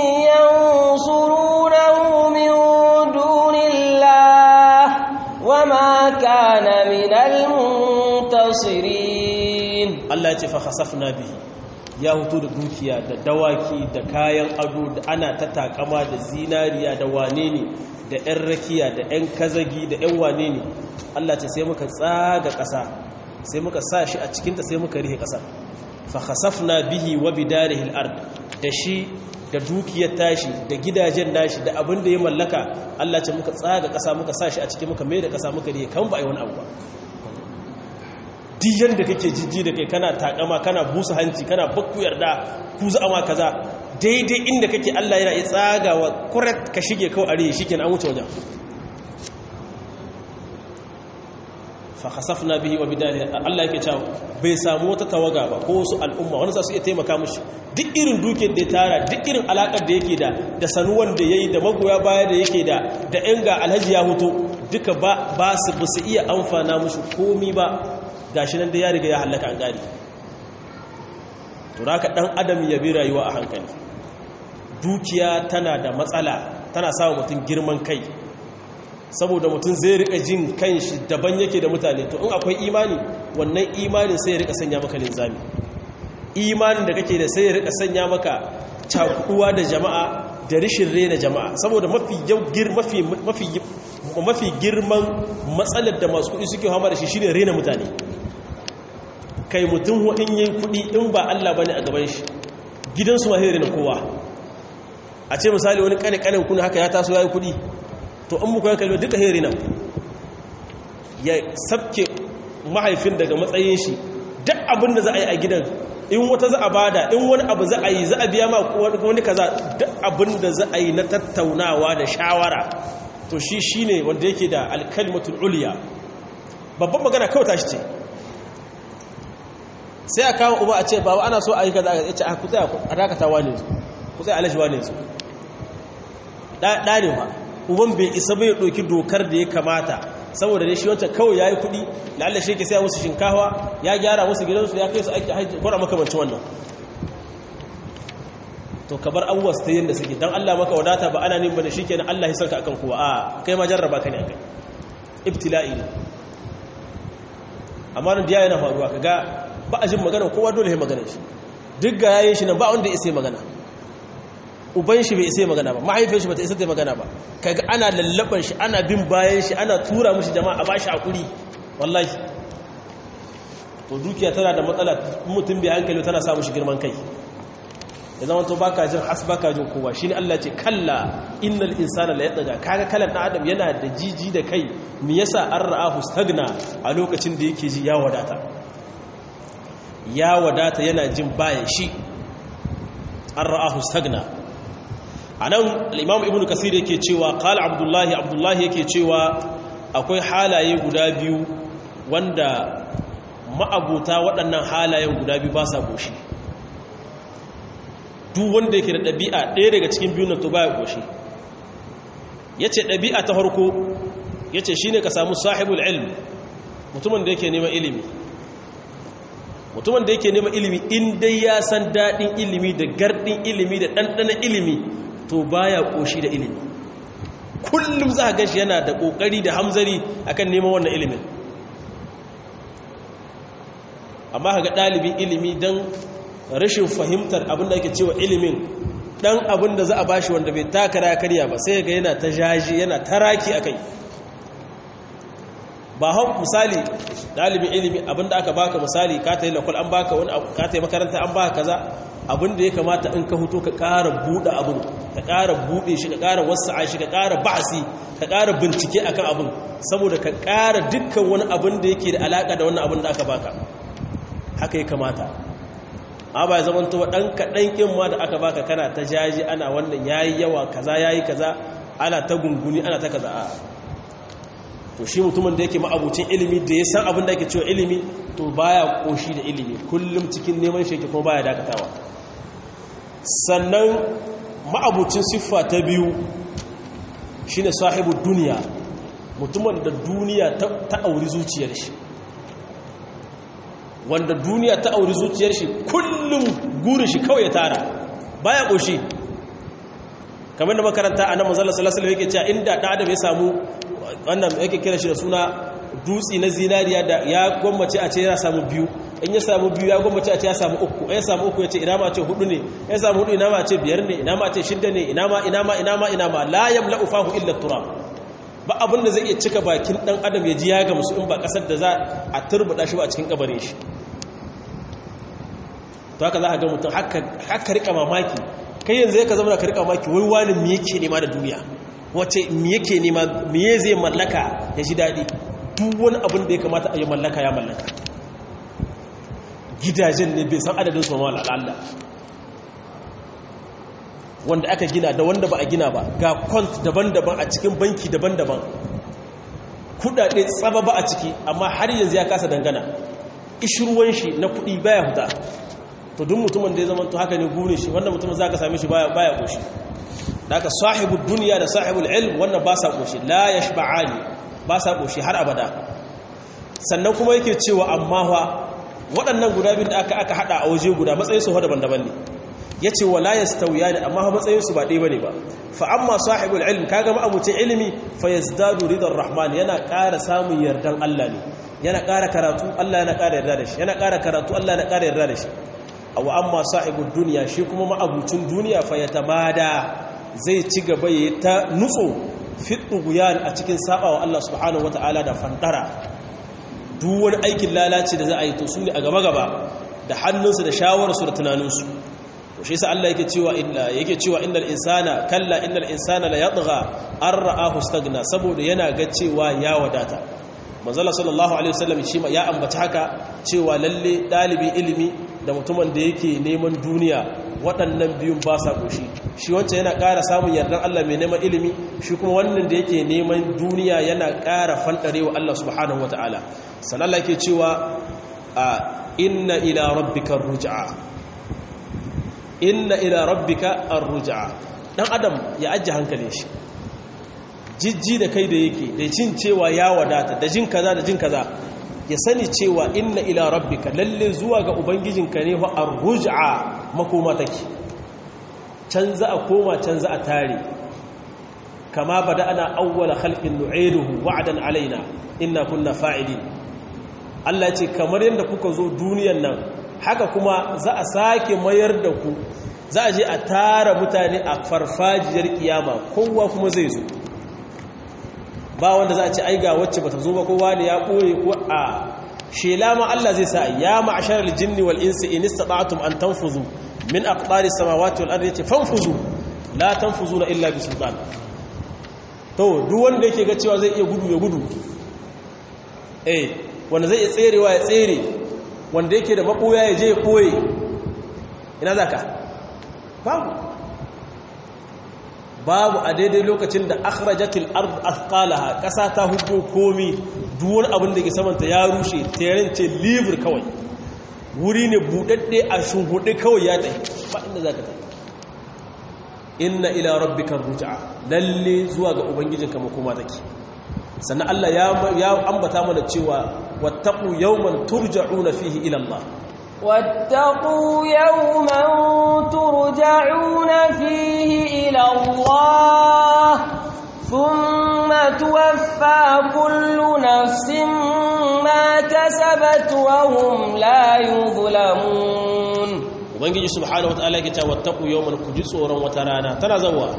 ينصرونه من دون الله وما كان من المنتصرين Allah ya ce fa khasafna bihi ya hutu da dukiya da dawaki da kayan ado da ana ta takama da zinariya da wane ne da 'yan rakiya da 'yan kazagi da 'yan wane ne Allah ce sai muka tsaga ƙasa sai muka sa shi a cikinta sai muka rihe ƙasa fa khasafna bihi wa bidarihi al-ard da shi da dukiyar tashi da gidajen nashi da abin da ya mallaka Allah ce muka tsaga ƙasa muka sa shi a cikin muka mai da ƙasa muka rihe kan ba ai wani abu ba duk yanda kake jijji da kai kana takama kana busa hanci kana bakku yarda ku za ma kaza daidai inda kake Allah yana tsagawa kurat ka shige kawai are shikenan an wuce wajen fa khasafna bihi wa bidarihi Allah yake cewa bai samu wata tawaga ba ko wasu al'umma wani za su iya taimaka mishi duk irin dukiyar da ya tara duk irin alakar da yake da da sanuwan da yayi da magoya baya da yake da da yan ga alhaji ya hoto duka ba ba su ba su iya amfana mishi komi ba gashi nan da ya riga ya halaka an gari to haka dan adam ya bi rayuwa a hankali dukiya tana da matsala tana sa mutum girman kai saboda mutum zai rika jin kanshi daban yake da mutane to in akwai imani wannan imanin sai ya rika sanya maka linzami imanin da kake da sai ya rika sanya maka cakuwa da jama'a da rishin rena jama'a saboda mafi mafi mafi mafi girman matsalar da masu kuɗi suke hama da shi shine rena mutane kai mutum hudin yin kuɗi in ba Allah bane a gaban shi gidansu ma sai rena kowa a ce misali wani kane kanen kuna haka ya taso yayi kuɗi to an muku ya kalli duka heri nan ya sabke mahaifin daga matsayin shi duk abin da za a yi a gidan in wata za a bada in wani abu za a yi za a biya ma wani kaza duk abin da za a yi na tattaunawa da shawara to shi shi ne wanda yake da alkalmatul uliya babban magana kawai tashi ce sai a kawo uba a ce babu ana so a yi kaza a ce a kutsaya a dakatawa ne kutsaya alashiwa ne su ɗa ne ba uban bai isa bai ɗauki dokar da ya kamata saboda ne shi wancan kawai ya yi kuɗi la'alla shi ke sai musu shinkawa ya gyara musu gidansu ya kai su aiki haiti kwara makamanci wannan to ka bar abubuwa su ta yin da suke don allah maka wadata ba ana nin ba da shi kenan allah ya sarka akan kowa a kai ma jarraba ka ne a kai ibtila'i ne amma nan diya yana faruwa ka ga ba a jin magana kowa dole ya magana shi duk ga yayin shi nan ba wanda ya isa magana uban shi bai isa magana ba mahaifin shi bata isa ta magana ba kaga ana lallaban shi ana bin bayan shi ana tura mushi jama'a ba shi hakuri wallahi to dukiya tana da matsala mutum bai hankali tana sa mushi girman kai da zaman to baka jin has baka jin kowa shine Allah ce kalla innal insana la yataga kaga kalan dan adam yana da jiji da kai me yasa an ra'ahu stagna a lokacin da yake ji ya wadata ya wadata yana jin bayan shi an ra'ahu stagna a nan al'imam ibn kasir yake cewa kala abdullahi abdullahi yake cewa akwai halaye guda biyu wanda ma'abuta waɗannan halayen guda biyu ba sa goshi duk wanda yake da ɗabi'a ɗaya daga cikin biyun nan to baya goshi ya ce ɗabi'a ta harko ya ce shi ne ka samu sahibul ilm mutumin da yake neman ilimi mutumin da yake neman ilimi in dai ya san daɗin ilimi da gardin ilimi da ɗanɗanon ilimi to baya koshi da ilimi kullum za a gashi yana da kokari da hamzari akan neman wannan ilimin amma kaga dalibin ilimi dan rashin fahimtar abin da ake cewa ilimin dan abin da za a bashi wanda bai takara karya ba sai ga yana ta jaji yana taraki akai ba hau misali dalibin ilimi abinda aka baka misali ka ta yi lakwal an baka wani ka ta yi makaranta an baka kaza abinda ya kamata in ka hutu ka ƙara buɗe abin ka ƙara buɗe shi ka ƙara wasa'a shi ka ƙara ba'asi ka ƙara bincike akan abin saboda ka ƙara dukkan wani abin da yake da alaƙa da wannan abin da aka baka haka ya kamata a ba zaman to ɗan kaɗan ƙin ma da aka baka kana ta jaji ana wannan yayi yawa kaza yayi kaza ana ta gunguni ana ta kaza a to shi mutumin da yake ma'abucin ilimi da ya san abin da ake cewa ilimi to baya koshi da ilimi kullum cikin neman shi kuma baya dakatawa sannan ma'abucin siffa ta biyu shine sahibu duniya mutumin da duniya ta auri zuciyar shi wanda duniya ta auri zuciyar shi kullum gurin shi kawai ya tara baya koshi kamar da makaranta a nan manzala sallallahu alaihi yake cewa inda da adam ya samu wannan yake kira shi da suna dutsi na zinariya da ya gwammace a ce ya samu biyu in ya samu biyu ya gwammace a ce ya samu uku ya samu uku ya ce ina ma ce hudu ne ya samu hudu ina ma ce biyar ne ina ma ce shidda ne ina ma ina ma ina ma ina ma la yamla'u fahu illa turab ba abin da zai iya cika bakin dan adam ya ji ya ga musu in ba kasar da za a turbuda shi ba a cikin kabarin shi to haka za ka ga mutum haka rika mamaki kai yanzu ya ka zama ka rika mamaki wai wani me yake nema da duniya wace me yake nema me zai mallaka ya ji daɗi duk wani abin da ya kamata a yi mallaka ya mallaka gidajen ne bai san adadin su ma Allah wanda aka gina da wanda ba a gina ba ga kwant daban-daban a cikin banki daban-daban kudade tsaba ba a ciki amma har yanzu ya kasa dangana ishirwan shi na kudi baya huta to duk mutumin da ya zama to haka ne gune shi wannan mutumin za ka same shi baya baya koshi da aka sahibul duniya da sahibul ilm wannan ba sa koshi la yashba'ani ba sa koshi har abada sannan kuma yake cewa amma fa waɗannan guda biyu da aka aka hada a waje guda matsayin su daban-daban ne yace wala yastawiyani amma fa matsayin su ba ɗaya bane ba fa amma sahibul ilm kaga ma'abucin ilimi fa yazdadu ridar rahman yana ƙara samun yardan Allah ne yana ƙara karatu Allah yana ƙara yarda da shi yana ƙara karatu Allah yana ƙara yarda da shi aw amma sahibul dunya shi kuma ma'abucin duniya fa yatamada zai ci gaba yayi ta nutso fituguyan a cikin sabawa Allah subhanahu wataala da fantara duk wani aikin lalaci da za a yi to su ne a gaba-gaba da hannunsu da shawararsu da tunaninsu to shi sa Allah yake cewa inna yake cewa innal insana kalla innal insana la yatgha an ra'ahu stagna saboda yana ga cewa ya wadata manzala sallallahu alaihi wasallam shi ya ambaci haka cewa lalle dalibi ilimi da mutumin da yake neman duniya waɗannan biyun ba sa goshi shi wancan yana ƙara samun yardan Allah mai neman ilimi shi kuma wannan da yake neman duniya yana ƙara fanɗarewa Allah subhanahu wataala sannan Allah yake cewa inna ila rabbika ruj'a inna ila rabbika ar-ruj'a dan adam ya ajje hankalin shi jijji da kai da yake da jin cewa ya wadata da jin kaza da jin kaza ya sani cewa inna ila rabbika lalle zuwa ga ubangijinka ne fa ar-ruj'a makoma take can za a koma can za a tare kama bada ana awwala khalqin nu'iduhu wa'dan alaina inna kunna fa'ilin Allah ce kamar yadda kuka zo duniyan nan haka kuma za a sake mayar da ku za a je a tara mutane a farfajiyar kiyama kowa kuma zai zo ba wanda za a ce aiga wacce bata zo ba kowa ne ya ɓoye ko a shela ma Allah zai sa ya ma'ashar aljinni wal insi in istata'tum an tanfuzu min aqtaris samawati wal ardi yace fanfuzu la tanfuzuna illa bi sultan to duk wanda yake ga cewa zai iya gudu ya gudu eh wanda zai iya tserewa ya tsere wanda yake da makoya ya je ya koye ina zaka babu babu a daidai lokacin da akhrajatil ard athqalaha kasa ta hudo komi duk wani abin da ke samanta ya rushe tayarin ce liver kawai wuri ne budadde a shunhude kawai ya tsaye ba inda zaka tafi inna ila rabbika ruj'a lalle zuwa ga ubangijinka makoma take sannan Allah ya ambata mana cewa wattaqu yawman turja'una fihi ila Allah واتقوا يوما ترجعون فيه إلى الله ثم توفى كل نفس ما كسبت وهم لا يظلمون ubangiji subhanahu wataala yake cewa wattaqu yawman ku ji tsoron wata rana tana zawa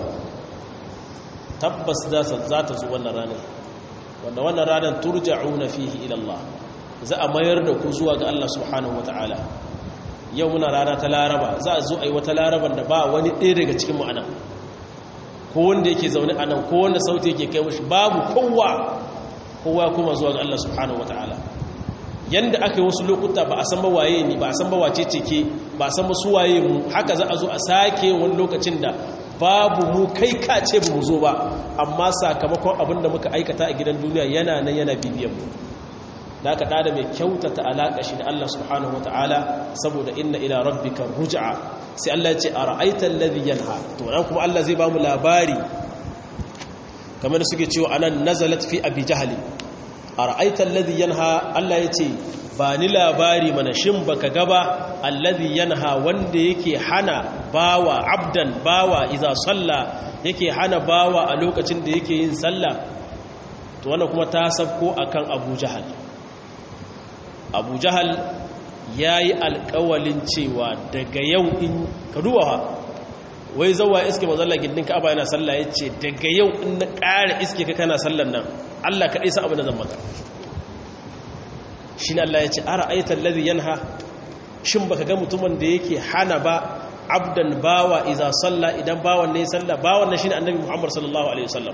tabbas za ta zo wannan ranar wanda wannan ranar turja'una fihi ila Allah za a mayar da ku zuwa ga Allah subhanahu wataala yau muna rana ta laraba za a zo a yi wata laraban da ba wani ɗaya daga cikin mu anan ko wanda yake zaune anan ko wanda sauti yake kai mashi babu kowa kowa kuma zuwa ga Allah subhanahu wataala yanda aka yi wasu lokuta ba a san ba waye ne ba a san ba wace ce ke ba a san ba su waye mu haka za a zo a sake wani lokacin da babu mu kai kace ba mu zo ba amma sakamakon abin da muka aikata a gidan duniya yana nan yana bibiyan mu da aka ɗada mai kyautata alaƙa shi da Allah subhanahu wa ta'ala saboda inna ila rabbika ruj'a sai Allah ce a ra'aitar ladhi yanha to nan kuma Allah zai ba mu labari kamar suke cewa anan nazalat fi abi jahali a ra'aitar ladhi yanha Allah ya ce ba ni labari mana shin baka gaba alladhi yanha wanda yake hana bawa abdan bawa iza salla yake hana bawa a lokacin da yake yin sallah to wannan kuma ta sabko akan Abu Jahal Abu Jahal yayi alƙawalin cewa daga yau in ka duba wai zawa iske mazalla gindin Ka'aba yana sallah yace daga yau in na ƙara iske ka kana sallan nan Allah kaɗai sa abu na zan maka shi ne Allah ya ce ara aitar ladhi yanha shin baka ga mutumin da yake hana ba abdan bawa iza salla idan bawan ne salla bawan ne shine annabi Muhammad sallallahu alaihi wasallam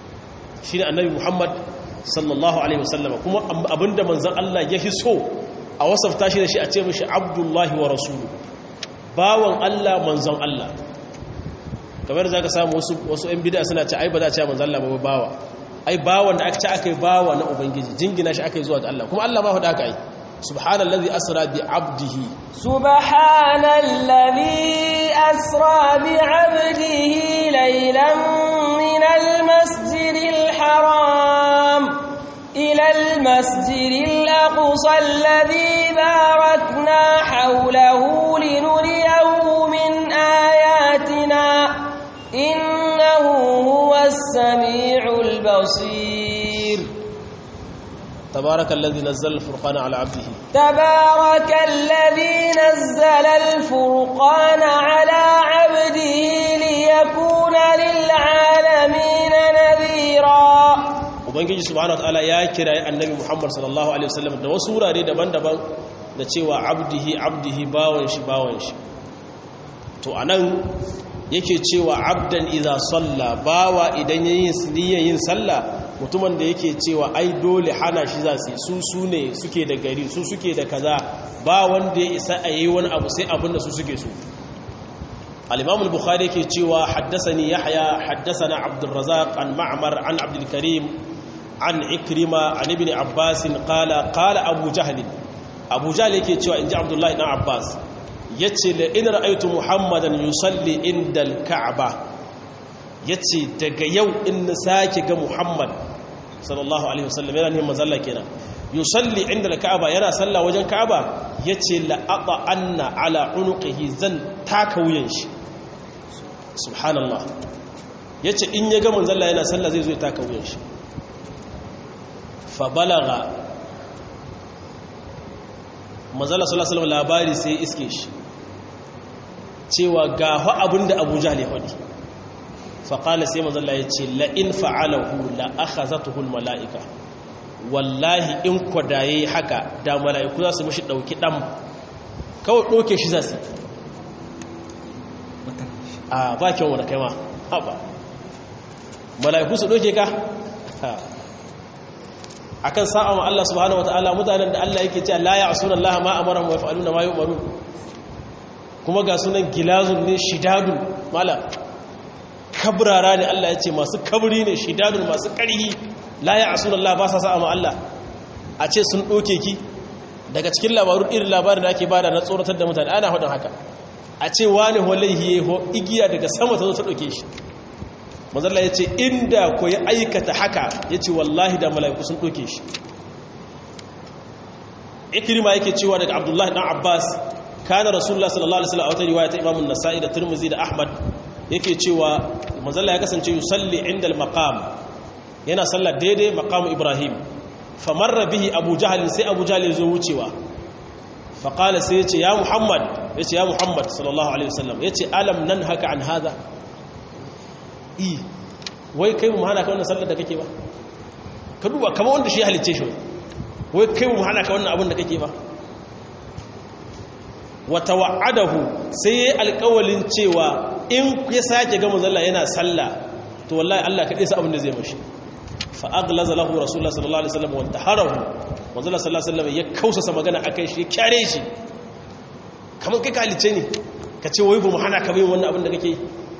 shine annabi Muhammad sallallahu alaihi wasallam kuma abinda manzon Allah ya fi so a wasafta shi da shi a ce mishi abdullahi wa rasulu bawan Allah manzon Allah kamar za ka samu wasu ‘yan bida suna ce ai ba za a ce manzon Allah ba bawa ai bawan da aka ce aka yi bawa na ubangiji jingina shi aka yi zuwa ga Allah kuma Allah ma hudu aka yi subhanallazi asra bi abdihi subhanallazi asra bi abdihi laylan min almasjidil haram ila almasjidil aqsa alladhi barakna hawlahu linuriyahu min ayatina innahu huwas samiul basir تبارك الذي نزل الفرقان على عبده تبارك الذي نزل الفرقان على عبده ليكون للعالمين نذيرا ubangiji subhanahu wataala ya kira annabi Muhammad sallallahu alaihi wasallam da wasu wurare daban-daban da cewa abdihi abdihi bawan shi bawan shi to anan yake cewa abdan idza salla bawa idan yayin niyyar yin sallah mutumin da yake cewa ai dole hana shi za su su su ne suke da gari su suke da kaza ba wanda ya isa a yi wani abu sai abin da su suke so al-imam al-bukhari yake cewa haddathani yahya haddathana abdurrazzaq an ma'mar an abdul karim an ikrima an ibn abbas qala qala abu jahl abu jahl yake cewa inji abdullahi dan abbas yace la in ra'aytu muhammadan yusalli inda al-ka'bah ya ce daga yau in na sake ga muhammad sallallahu alaihi wasallam yana neman mazalla kenan yusalli inda da ka'aba yana sallah wajen ka'aba ya ce la'aɓa anna ala unuqihi zan taka wuyan shi subhanallah ya ce in ya ga manzalla yana sallah zai zo ya taka wuyan shi fa balaga manzalla sallallahu alaihi wasallam labari sai iske shi cewa ga fa abinda abu jahl ya faɗi faƙala sai mazalla ya ce la'in fa'alahu la'akhazatuhul mala'ika wallahi in kwadaye haka da mala'iku za su mashi ɗauki ɗan kawai ɗauke shi za su a bakin wani kaima haɓa mala'iku su ɗauke ka a kan sa'awa Allah subhanahu wata'ala mutanen da Allah yake cewa la ya asunan Allah ma amara wa fa'aluna ma yi umaru kuma ga sunan gilazun ne shidadun mala kabrara ne Allah ya ce masu kabri ne shidadun masu ƙarhi la ya asu Allah ba sa sa'a ma Allah a ce sun ɗoke ki daga cikin labarun irin labarin da ake bada na tsoratar da mutane ana hudun haka a ce wani walaihi ho igiya daga sama ta zo ta ɗauke shi mazalla ya ce inda ko ya aikata haka ya ce wallahi da mala'iku sun ɗoke shi ikirma yake cewa daga abdullahi ɗan abbas kana rasulullah sallallahu alaihi wasallam a wata riwaya ta imamun nasa'i da turmuzi da ahmad yake cewa manzalla ya kasance yusalli inda al-maqam yana sallar daidai maqam ibrahim famarra bihi abu jahl sai abu jahl zo wucewa fa qala sai yace ya muhammad yace ya muhammad sallallahu alaihi wasallam yace alam nanhaka an hada i wai kai mu hana ka wannan sallar da kake ba ka duba kamar wanda shi halicce shi wai kai mu hana ka wannan abin da kake ba wa tawa'adahu sai alƙawalin cewa in ya sake ga manzalla yana sallah to wallahi Allah kaɗai sa abin da zai mashi fa aglaza lahu rasulullah sallallahu alaihi wasallam wa taharahu manzalla sallallahu alaihi wasallam ya kausasa magana akai shi kyare shi kaman kai kalice ne ka ce wai ba mu hana ka bai wannan abin da kake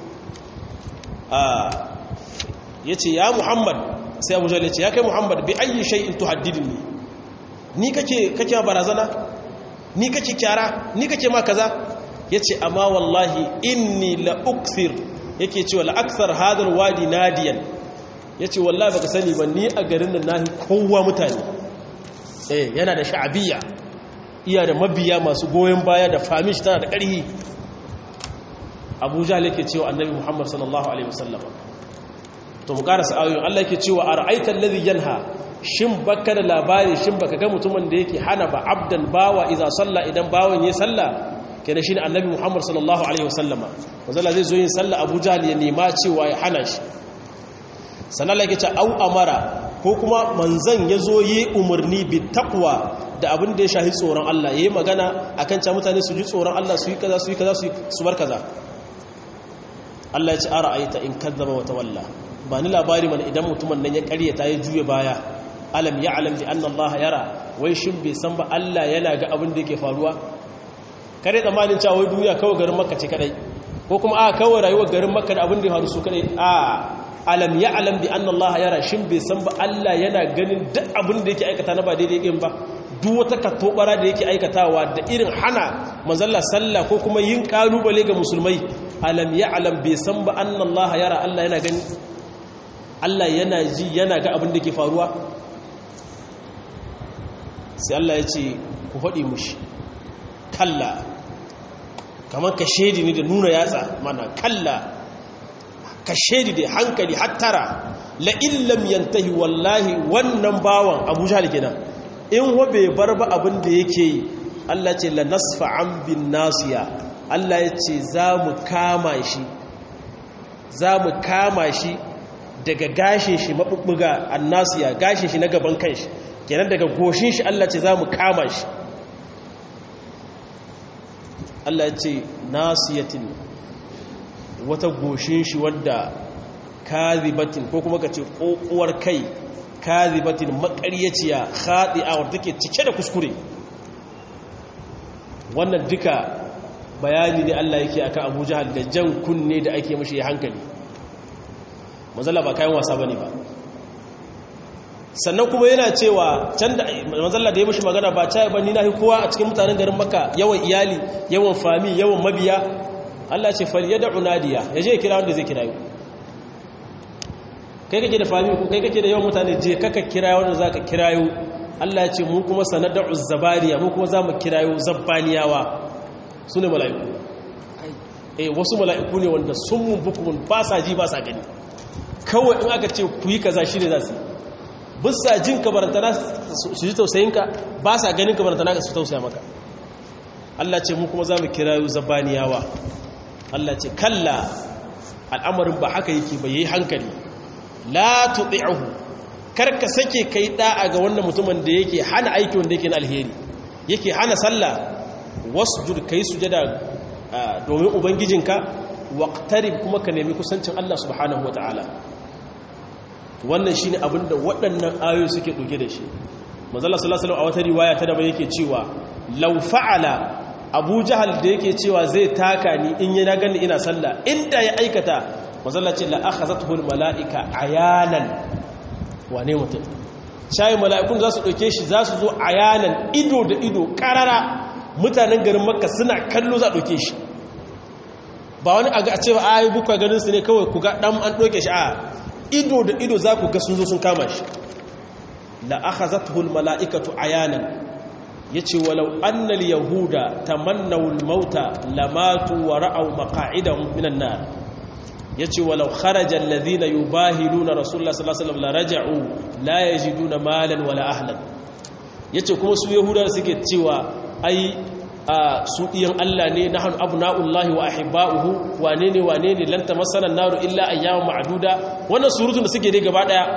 a yace ya muhammad sai abu jahal yace ya kai muhammad bi ayyi shay'in tuhaddidni ni kake kake barazana ni kake kyara ni kake ma kaza yace amma wallahi inni la ukthir yake cewa la akthar hadal wadi nadiyan yace wallahi baka sani ba ni a garin nan nahi kowa mutane eh yana da sha'abiyya iya da mabiya masu goyen baya da famish tana da ƙarhi Abu Jahl yake cewa Annabi Muhammad sallallahu alaihi wasallam to mu karasa ayoyin Allah yake cewa ara'aita alladhi yanha shin baka da labari shin baka ga mutumin da yake hana ba abdan bawa idza salla idan bawan yayi sallah kenan shine annabi Muhammad sallallahu alaihi wasallama wazalla zai zo yin sallah Abu Jahl ya nema cewa ya hana shi sanan yake ce au amara ko kuma manzan yazo yi umarni bi taqwa da abin da ya shahi tsoron Allah yayi magana akan cewa mutane su ji tsoron Allah su yi kaza su yi kaza su bar kaza Allah ya ce ara'aita in kadzaba wa tawalla ba ni labari mana idan mutumin nan ya karyata ya juye baya alam ya'lam bi anna Allah yara wai shin bai san ba Allah yana ga abin da yake faruwa kare tsammanin cewa wai duniya kawai garin makka ce kadai ko kuma a kawai rayuwar garin makka da abin da ya faru su kadai a alam ya alam bi anna Allah yara shin bai san ba Allah yana ganin duk abin da yake aikata na ba daidai din ba duk wata katobara da yake aikatawa da irin hana manzalla sallah ko kuma yin kalubale ga musulmai alam ya alam bai san ba anna Allah yara Allah yana gani Allah yana ji yana ga abin da ke faruwa sai Allah ya ce ku faɗi mushi kalla kamar ka shaidi ne da nuna yatsa mana kalla ka shaidi da hankali hattara la illam yantahi wallahi wannan bawan Abu Jahl kenan in wa bai bar ba abin da yake yi Allah ce la nasfa an bin nasiya Allah ya ce za mu kama shi za mu kama shi daga gashin shi maɓuɓɓuga annasiya gashin shi na gaban kanshi kenan daga goshin shi Allah ce za mu kama shi Allah ce nasiyatin wata goshin shi wadda kazibatin ko kuma ka ce ƙoƙuwar kai kazibatin maƙaryaciya khadi'a wadda take cike da kuskure wannan duka bayani ne Allah yake akan Abu Jahal da jan kunne da ake mashi hankali manzala ba kayan wasa bane ba sannan kuma yana cewa can da manzala da ya mashi magana ba caya ba ni na kowa a cikin mutanen garin Makka yawan iyali yawan fami yawan mabiya Allah ce fal yad'u nadiya yaje ya kira wanda zai kira yau kai kake da fami ko kai kake da yawan mutane je kaka kira wanda zaka kira yau Allah ya ce mu kuma sanad'u zabariya mu kuma zamu kira yau zabbaniyawa su ne mala'iku eh wasu mala'iku ne wanda sun mun bukumun ba sa ji ba sa gani kawai in aka ce ku yi kaza shi ne za su bisa jin kabarantana su ji tausayinka ba sa ganin kabarantana su tausaya maka Allah ce mu kuma za mu kira yau zabaniyawa Allah ce kalla al'amarin ba haka yake ba yi hankali la tuɗi'ahu karka sake kai ɗa'a ga wannan mutumin da yake hana aiki wanda yake na alheri yake hana sallah wasjud kai sujada domin ubangijinka waqtarib kuma ka nemi kusancin Allah subhanahu wataala wannan shine abinda waɗannan ayoyi suke ɗauke da shi manzo Allah sallallahu alaihi a wata riwaya ta daban yake cewa law fa'ala Abu Jahal da yake cewa zai taka ni in yana gani ina sallah inda ya aikata manzo Allah ce la akhazathu al malaika ayanan wane mutum shayi mala'ikun za su ɗauke shi za su zo ayanan ido da ido ƙarara mutanen garin makka suna kallo za a ɗauke shi ba wani a cewa a yi bukwa ganin su ne kawai ku ga ɗan an ɗauke shi a ido da ido za ku ga sun zo sun kama shi la'aka za ta hul mala'ikatu ayanan ya ce walau annal yahuda ta mannawul mauta lamatu wa ra'au maka'idan minan na ya ce walau kharajar lazina yi bahilu na rasulullah sallallahu alaihi wasallam la raja'u la yajiduna malan wala ahlan yace kuma su yahudawa suke cewa ai su iyan Allah ne nahnu abna'ullahi wa ahibba'uhu wane ne wane ne lan tamassana naru illa ayyaman ma'duda wannan surutun da suke dai gaba daya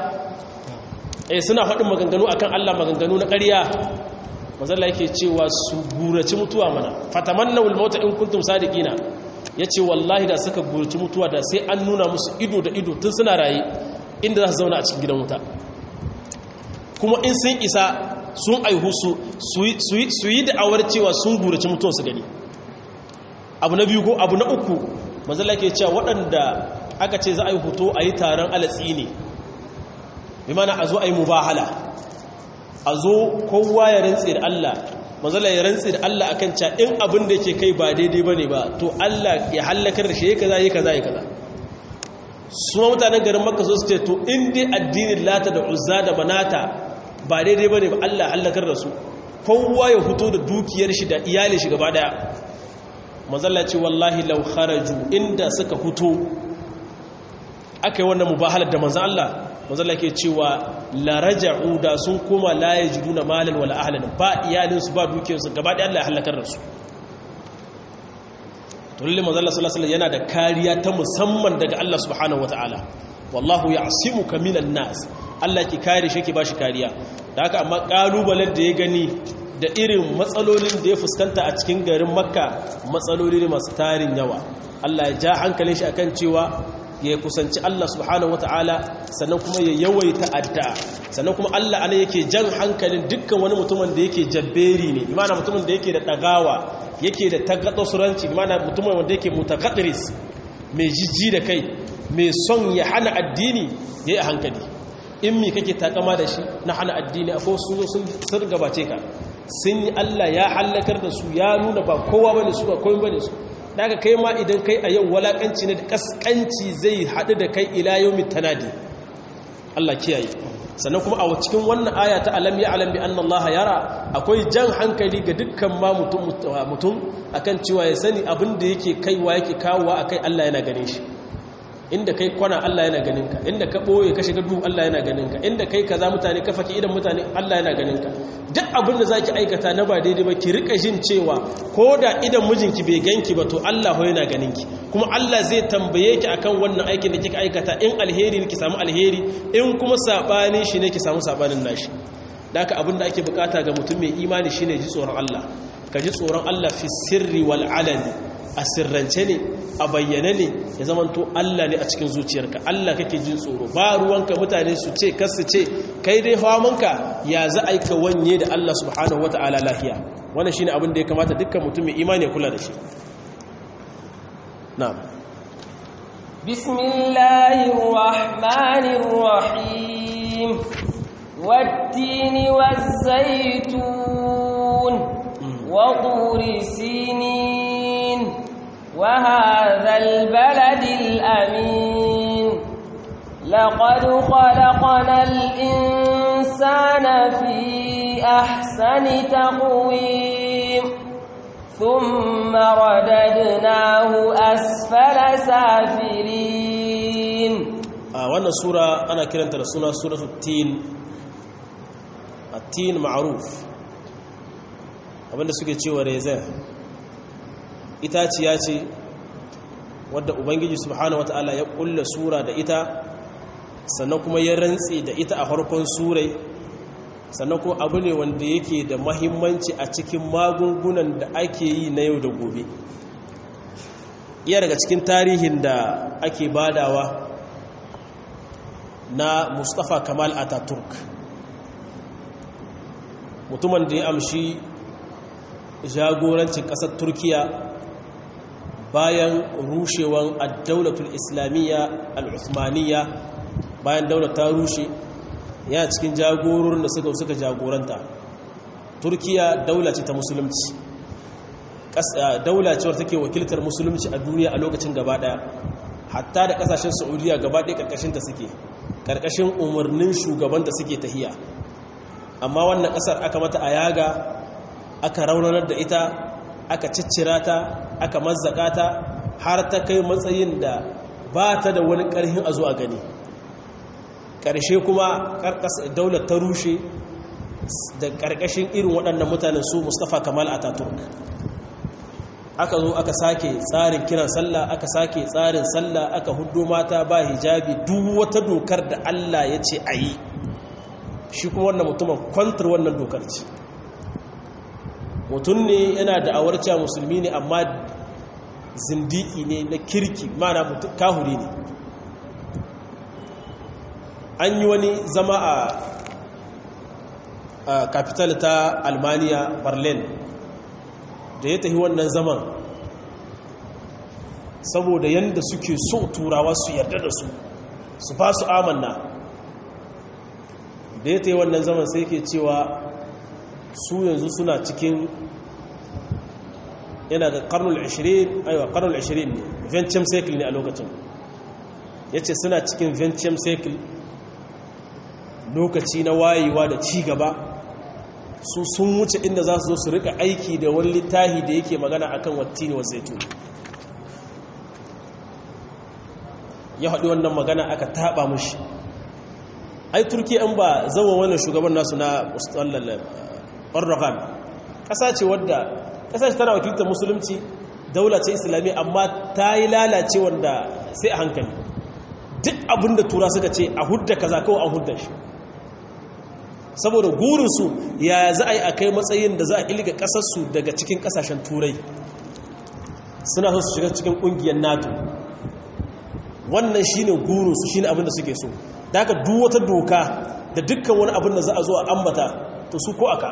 eh suna faɗin maganganu akan Allah maganganu na ƙarya manzalla yake cewa su gurace mutuwa mana fatamannawul mauta in kuntum sadiqina yace wallahi da suka gurace mutuwa da sai an nuna musu ido da ido tun suna raye inda za su zauna a cikin gidan wuta kuma in sun isa sun aihu su su yi da'awar cewa sun gurace mutuwa su gani abu na biyu ko abu na uku manzalla ke cewa waɗanda aka ce za a yi hoto a yi taron alatsi ne bi mana a zo a yi mubahala a zo kowa ya rantse da Allah manzala ya rantse da Allah akan ca in abin da yake kai ba daidai bane ba to Allah ya halakar da shi ya kaza ya kaza ya kaza su mutanen garin makka so su ce to in dai addinin lata da uzza da manata ba daidai bane ba Allah ya halakar da su kowa ya fito da dukiyar shi da iyalin shi gaba daya manzala ce wallahi law kharaju inda suka fito aka yi wannan mubahalar da manzan Allah manzala ke cewa laraja'u da sun koma la yajiduna malan wala ahlan ba iyalinsu ba dukiyarsu gaba da Allah ya halakar da su to lalle manzala sallallahu alaihi yana da kariya ta musamman daga Allah subhanahu wataala wallahu ya'simuka minan nas Allah ki kare shi ki bashi kariya da haka amma kalubalen da ya gani da irin matsalolin da ya fuskanta a cikin garin makka matsaloli ne masu tarin yawa Allah ya ja hankalin shi akan cewa ya kusanci Allah subhanahu wataala sannan kuma ya yawaita addu'a sannan kuma Allah ana yake jan hankalin dukkan wani mutumin da yake jabberi ne imana mutumin da yake da dagawa yake da tagaddosuranci imana mutumin wanda yake mutaqaddiris mai jijji da kai mai son ya hana addini ya yi a hankali in mi kake takama da shi na hana addini a sun sun sun gabace ka sun yi Allah ya hallakar da su ya nuna ba kowa bane su ba komai bane su daga kai ma idan kai a yau walakanci ne da kaskanci zai haɗu da kai ila yawmin tanadi Allah kiyaye sannan kuma a cikin wannan aya ta alam ya alam bi anna Allah yara akwai jan hankali ga dukkan ma mutum mutum akan cewa ya sani abin da yake kaiwa yake kawowa akai Allah yana ganin shi inda kai kwana Allah yana ganin ka inda ka boye ka shiga duhu Allah yana ganin ka inda kai kaza mutane ka faki idan mutane Allah yana ganin ka duk abin da zaki aikata na ba daidai ba ki rika jin cewa koda idan mijinki bai ganki ba to Allah ho yana ganin ki kuma Allah zai tambaye ki akan wannan aikin da kika aikata in alheri ne ki samu alheri in kuma sabani shi ne ki samu sabanin nashi daka abin da ake bukata ga mutum mai imani shine ji tsoron Allah ka ji tsoron Allah fi sirri wal alani a sirrance ne a bayyane ne ya zamanto Allah ne a cikin zuciyarka Allah kake jin tsoro ba ruwanka mutane su ce kar su ce kai dai hawamanka ya za a yi ka wanye da Allah subhanahu wata'ala lafiya wannan shine abin da ya kamata dukkan mutum mai imani ya kula da shi na'am bismillahir rahmanir rahim wat-tini waz-zaytun wa turi sinin وهذا البلد الأمين لقد خلقنا الإنسان في أحسن تقويم ثم رددناه أسفل سافلين آه وانا سورة أنا كرنت لسورة سورة التين التين معروف abinda suke cewa rezai itaciya ce wadda ubangiji subhanahu wata'ala ya kulla sura da ita sannan kuma ya rantse da ita a farkon surai sannan kuma abu ne wanda yake da mahimmanci a cikin magungunan da ake yi na yau da gobe iya daga cikin tarihin da ake badawa na mustapha kamal ataturk mutumin da ya amshi jagorancin ƙasar turkiya bayan rushewan addaulatul islamiyya al'uthmaniyya bayan daular ta rushe yana cikin jagororin da suka suka jagoranta turkiya daula ce ta musulunci daula cewar take wakiltar musulunci a duniya a lokacin gaba daya hatta da kasashen saudiya gaba daya karkashin ta suke karkashin umarnin shugaban da suke tahiya amma wannan kasar aka mata a yaga aka raunanar da ita aka ciccira ta aka mazzaka ta har ta kai matsayin da ba ta da wani ƙarhin a zo a gani ƙarshe kuma daular ta rushe da ƙarƙashin irin waɗannan mutanen su mustapha kamal ataturk aka zo aka sake tsarin kiran sallah aka sake tsarin sallah aka hudu mata ba hijabi duk wata dokar da allah ya ce a yi shi kuma wannan mutumin kwantar wannan dokar ce mutum ne yana da awarciya musulmi ne amma zindiki ne na kirki mana mutum kahuri ne an yi wani zama a capital ta almaniya berlin da ya tafi wannan zaman saboda yadda suke so turawa su yarda da su su ba su amanna da ya tafi wannan zaman sai ke cewa su yanzu suna cikin yana da karnul 20 aiwa karnul 20 ne venture cycle ne a lokacin ya ce suna cikin venture cycle lokaci na wayewa da ci gaba su sun wuce inda za su zo su rika aiki da wani littahi da yake magana akan wattini wa zaitun ya haɗu wannan magana aka taɓa mushi ai turki an ba zama wannan shugaban nasu na Erdogan ƙasa ce wadda ƙasa ce tana wakiltar musulunci daula ce islami amma ta yi lalace wanda sai a hankali duk abin da tura suka ce a hudda kaza kawai a hudda shi saboda gurinsu ya za a yi a kai matsayin da za a ilga ƙasarsu daga cikin ƙasashen turai suna so su shiga cikin ƙungiyar nato wannan shine gurin su shine abin da suke so da haka duk wata doka da dukkan wani abin da za a zo a ambata to su ko aka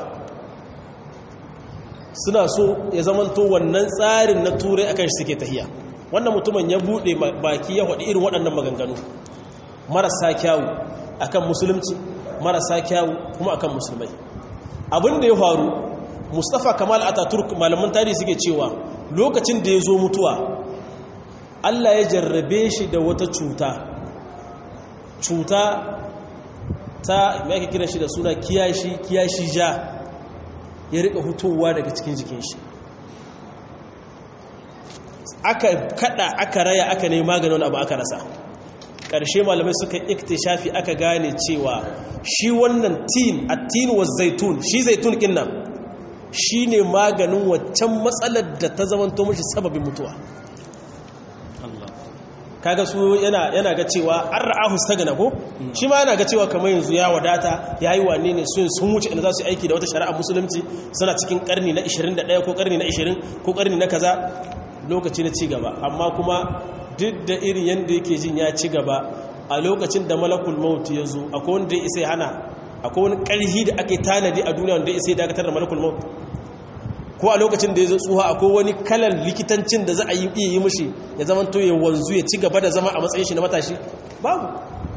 suna so ya zamanto wannan tsarin na turai akan shi suke tahiya wannan mutumin ya bude baki ya faɗi irin waɗannan maganganu marasa kyawu akan musulunci marasa kyawu kuma akan musulmai abin da ya faru mustafa kamal ataturk malaman tarihi suke cewa lokacin da ya zo mutuwa allah ya jarrabe shi da wata cuta cuta ta mai ake kira shi da suna kiyashi kiyashi ja ya rika hutowa daga cikin jikin shi aka kada aka raya aka ne maganin abu aka rasa ƙarshe malamai suka shafi aka gane cewa shi wannan tin a tin wa zaitun shi zaitun ɗin nan shi ne maganin waccan matsalar da ta zamanto mashi sababin mutuwa kaga su yana yana ga cewa an ra'ahu sagana ko shi ma yana ga cewa kamar yanzu ya wadata yayi wane ne sun sun wuce inda za su aiki da wata shari'a musulunci suna cikin karni na 21 ko karni na 20 ko karni na kaza lokaci na ci gaba amma kuma duk da irin yanda yake jin ya ci gaba a lokacin da malakul maut ya zo akwai wanda ya isa hana akwai wani karhi da ake tanadi a duniya wanda ya isa dakatar da malakul maut ko a lokacin da ya zo tsuha akwai wani kalan likitancin da za a yi iya yi mushi ya zama to ya wanzu ya ci gaba da zama a matsayin shi na matashi babu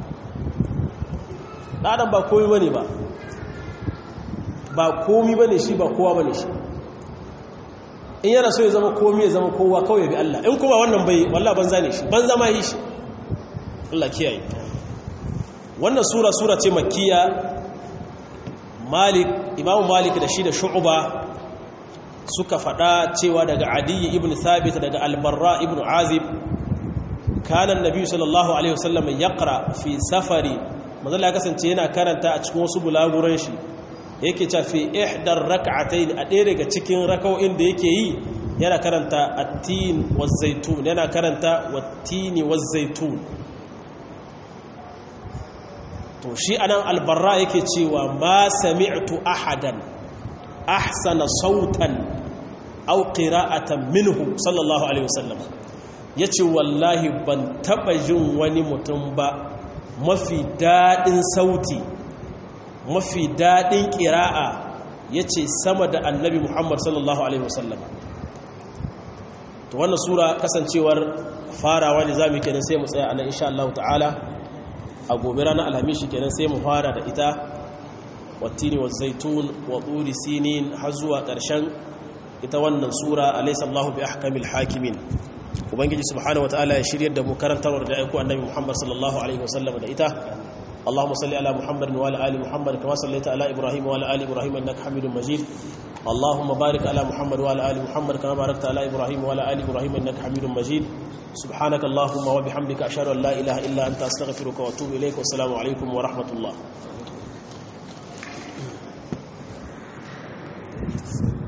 ɗaɗan ba komi bane ba ba komi bane shi ba kowa bane shi in yana so ya zama komi ya zama kowa kawai bi Allah in kuma wannan bai wallah banza ne shi banza ma yi shi Allah kiyaye wannan sura sura ce makkiya malik imamu malik da shi da shu'uba suka faɗa cewa daga adiyyi ibn thabit daga albarra ibn azib kana annabi sallallahu alaihi wasallam yaqra fi safari manzala ya kasance yana karanta a cikin wasu bulaguran shi yake cewa fi ihdar rak'atayn a ɗaya daga cikin raka'o'in da yake yi yana karanta at-tin waz-zaytun yana karanta wat-tini waz-zaytun to shi anan albarra yake cewa ma sami'tu ahadan ahsana sautan aw qira'atan minhu sallallahu alaihi wasallam yace wallahi ban taba jin wani mutum ba mafi dadin sauti mafi dadin qira'a yace sama da annabi Muhammad sallallahu alaihi wasallam to wannan sura kasancewar farawa ne zamu kenan sai mu tsaya anan insha Allah ta'ala a gobe ranar alhamis kenan sai mu fara da ita wattini wa zaitun wa turi sinin har zuwa ƙarshen ita wannan sura alaysa Allahu bi ahkamil hakimin ubangiji subhanahu wataala ya shiryar da mu karantarwar da aiko annabi Muhammad sallallahu alaihi wasallam da ita اللهم صل على محمد وعلى ال محمد كما صليت على ابراهيم وعلى ال ابراهيم انك حميد مجيد اللهم بارك على محمد وعلى ال محمد كما باركت على ابراهيم وعلى ال ابراهيم انك حميد مجيد سبحانك اللهم وبحمدك اشهد ان لا اله الا انت استغفرك واتوب اليك والسلام عليكم ورحمه الله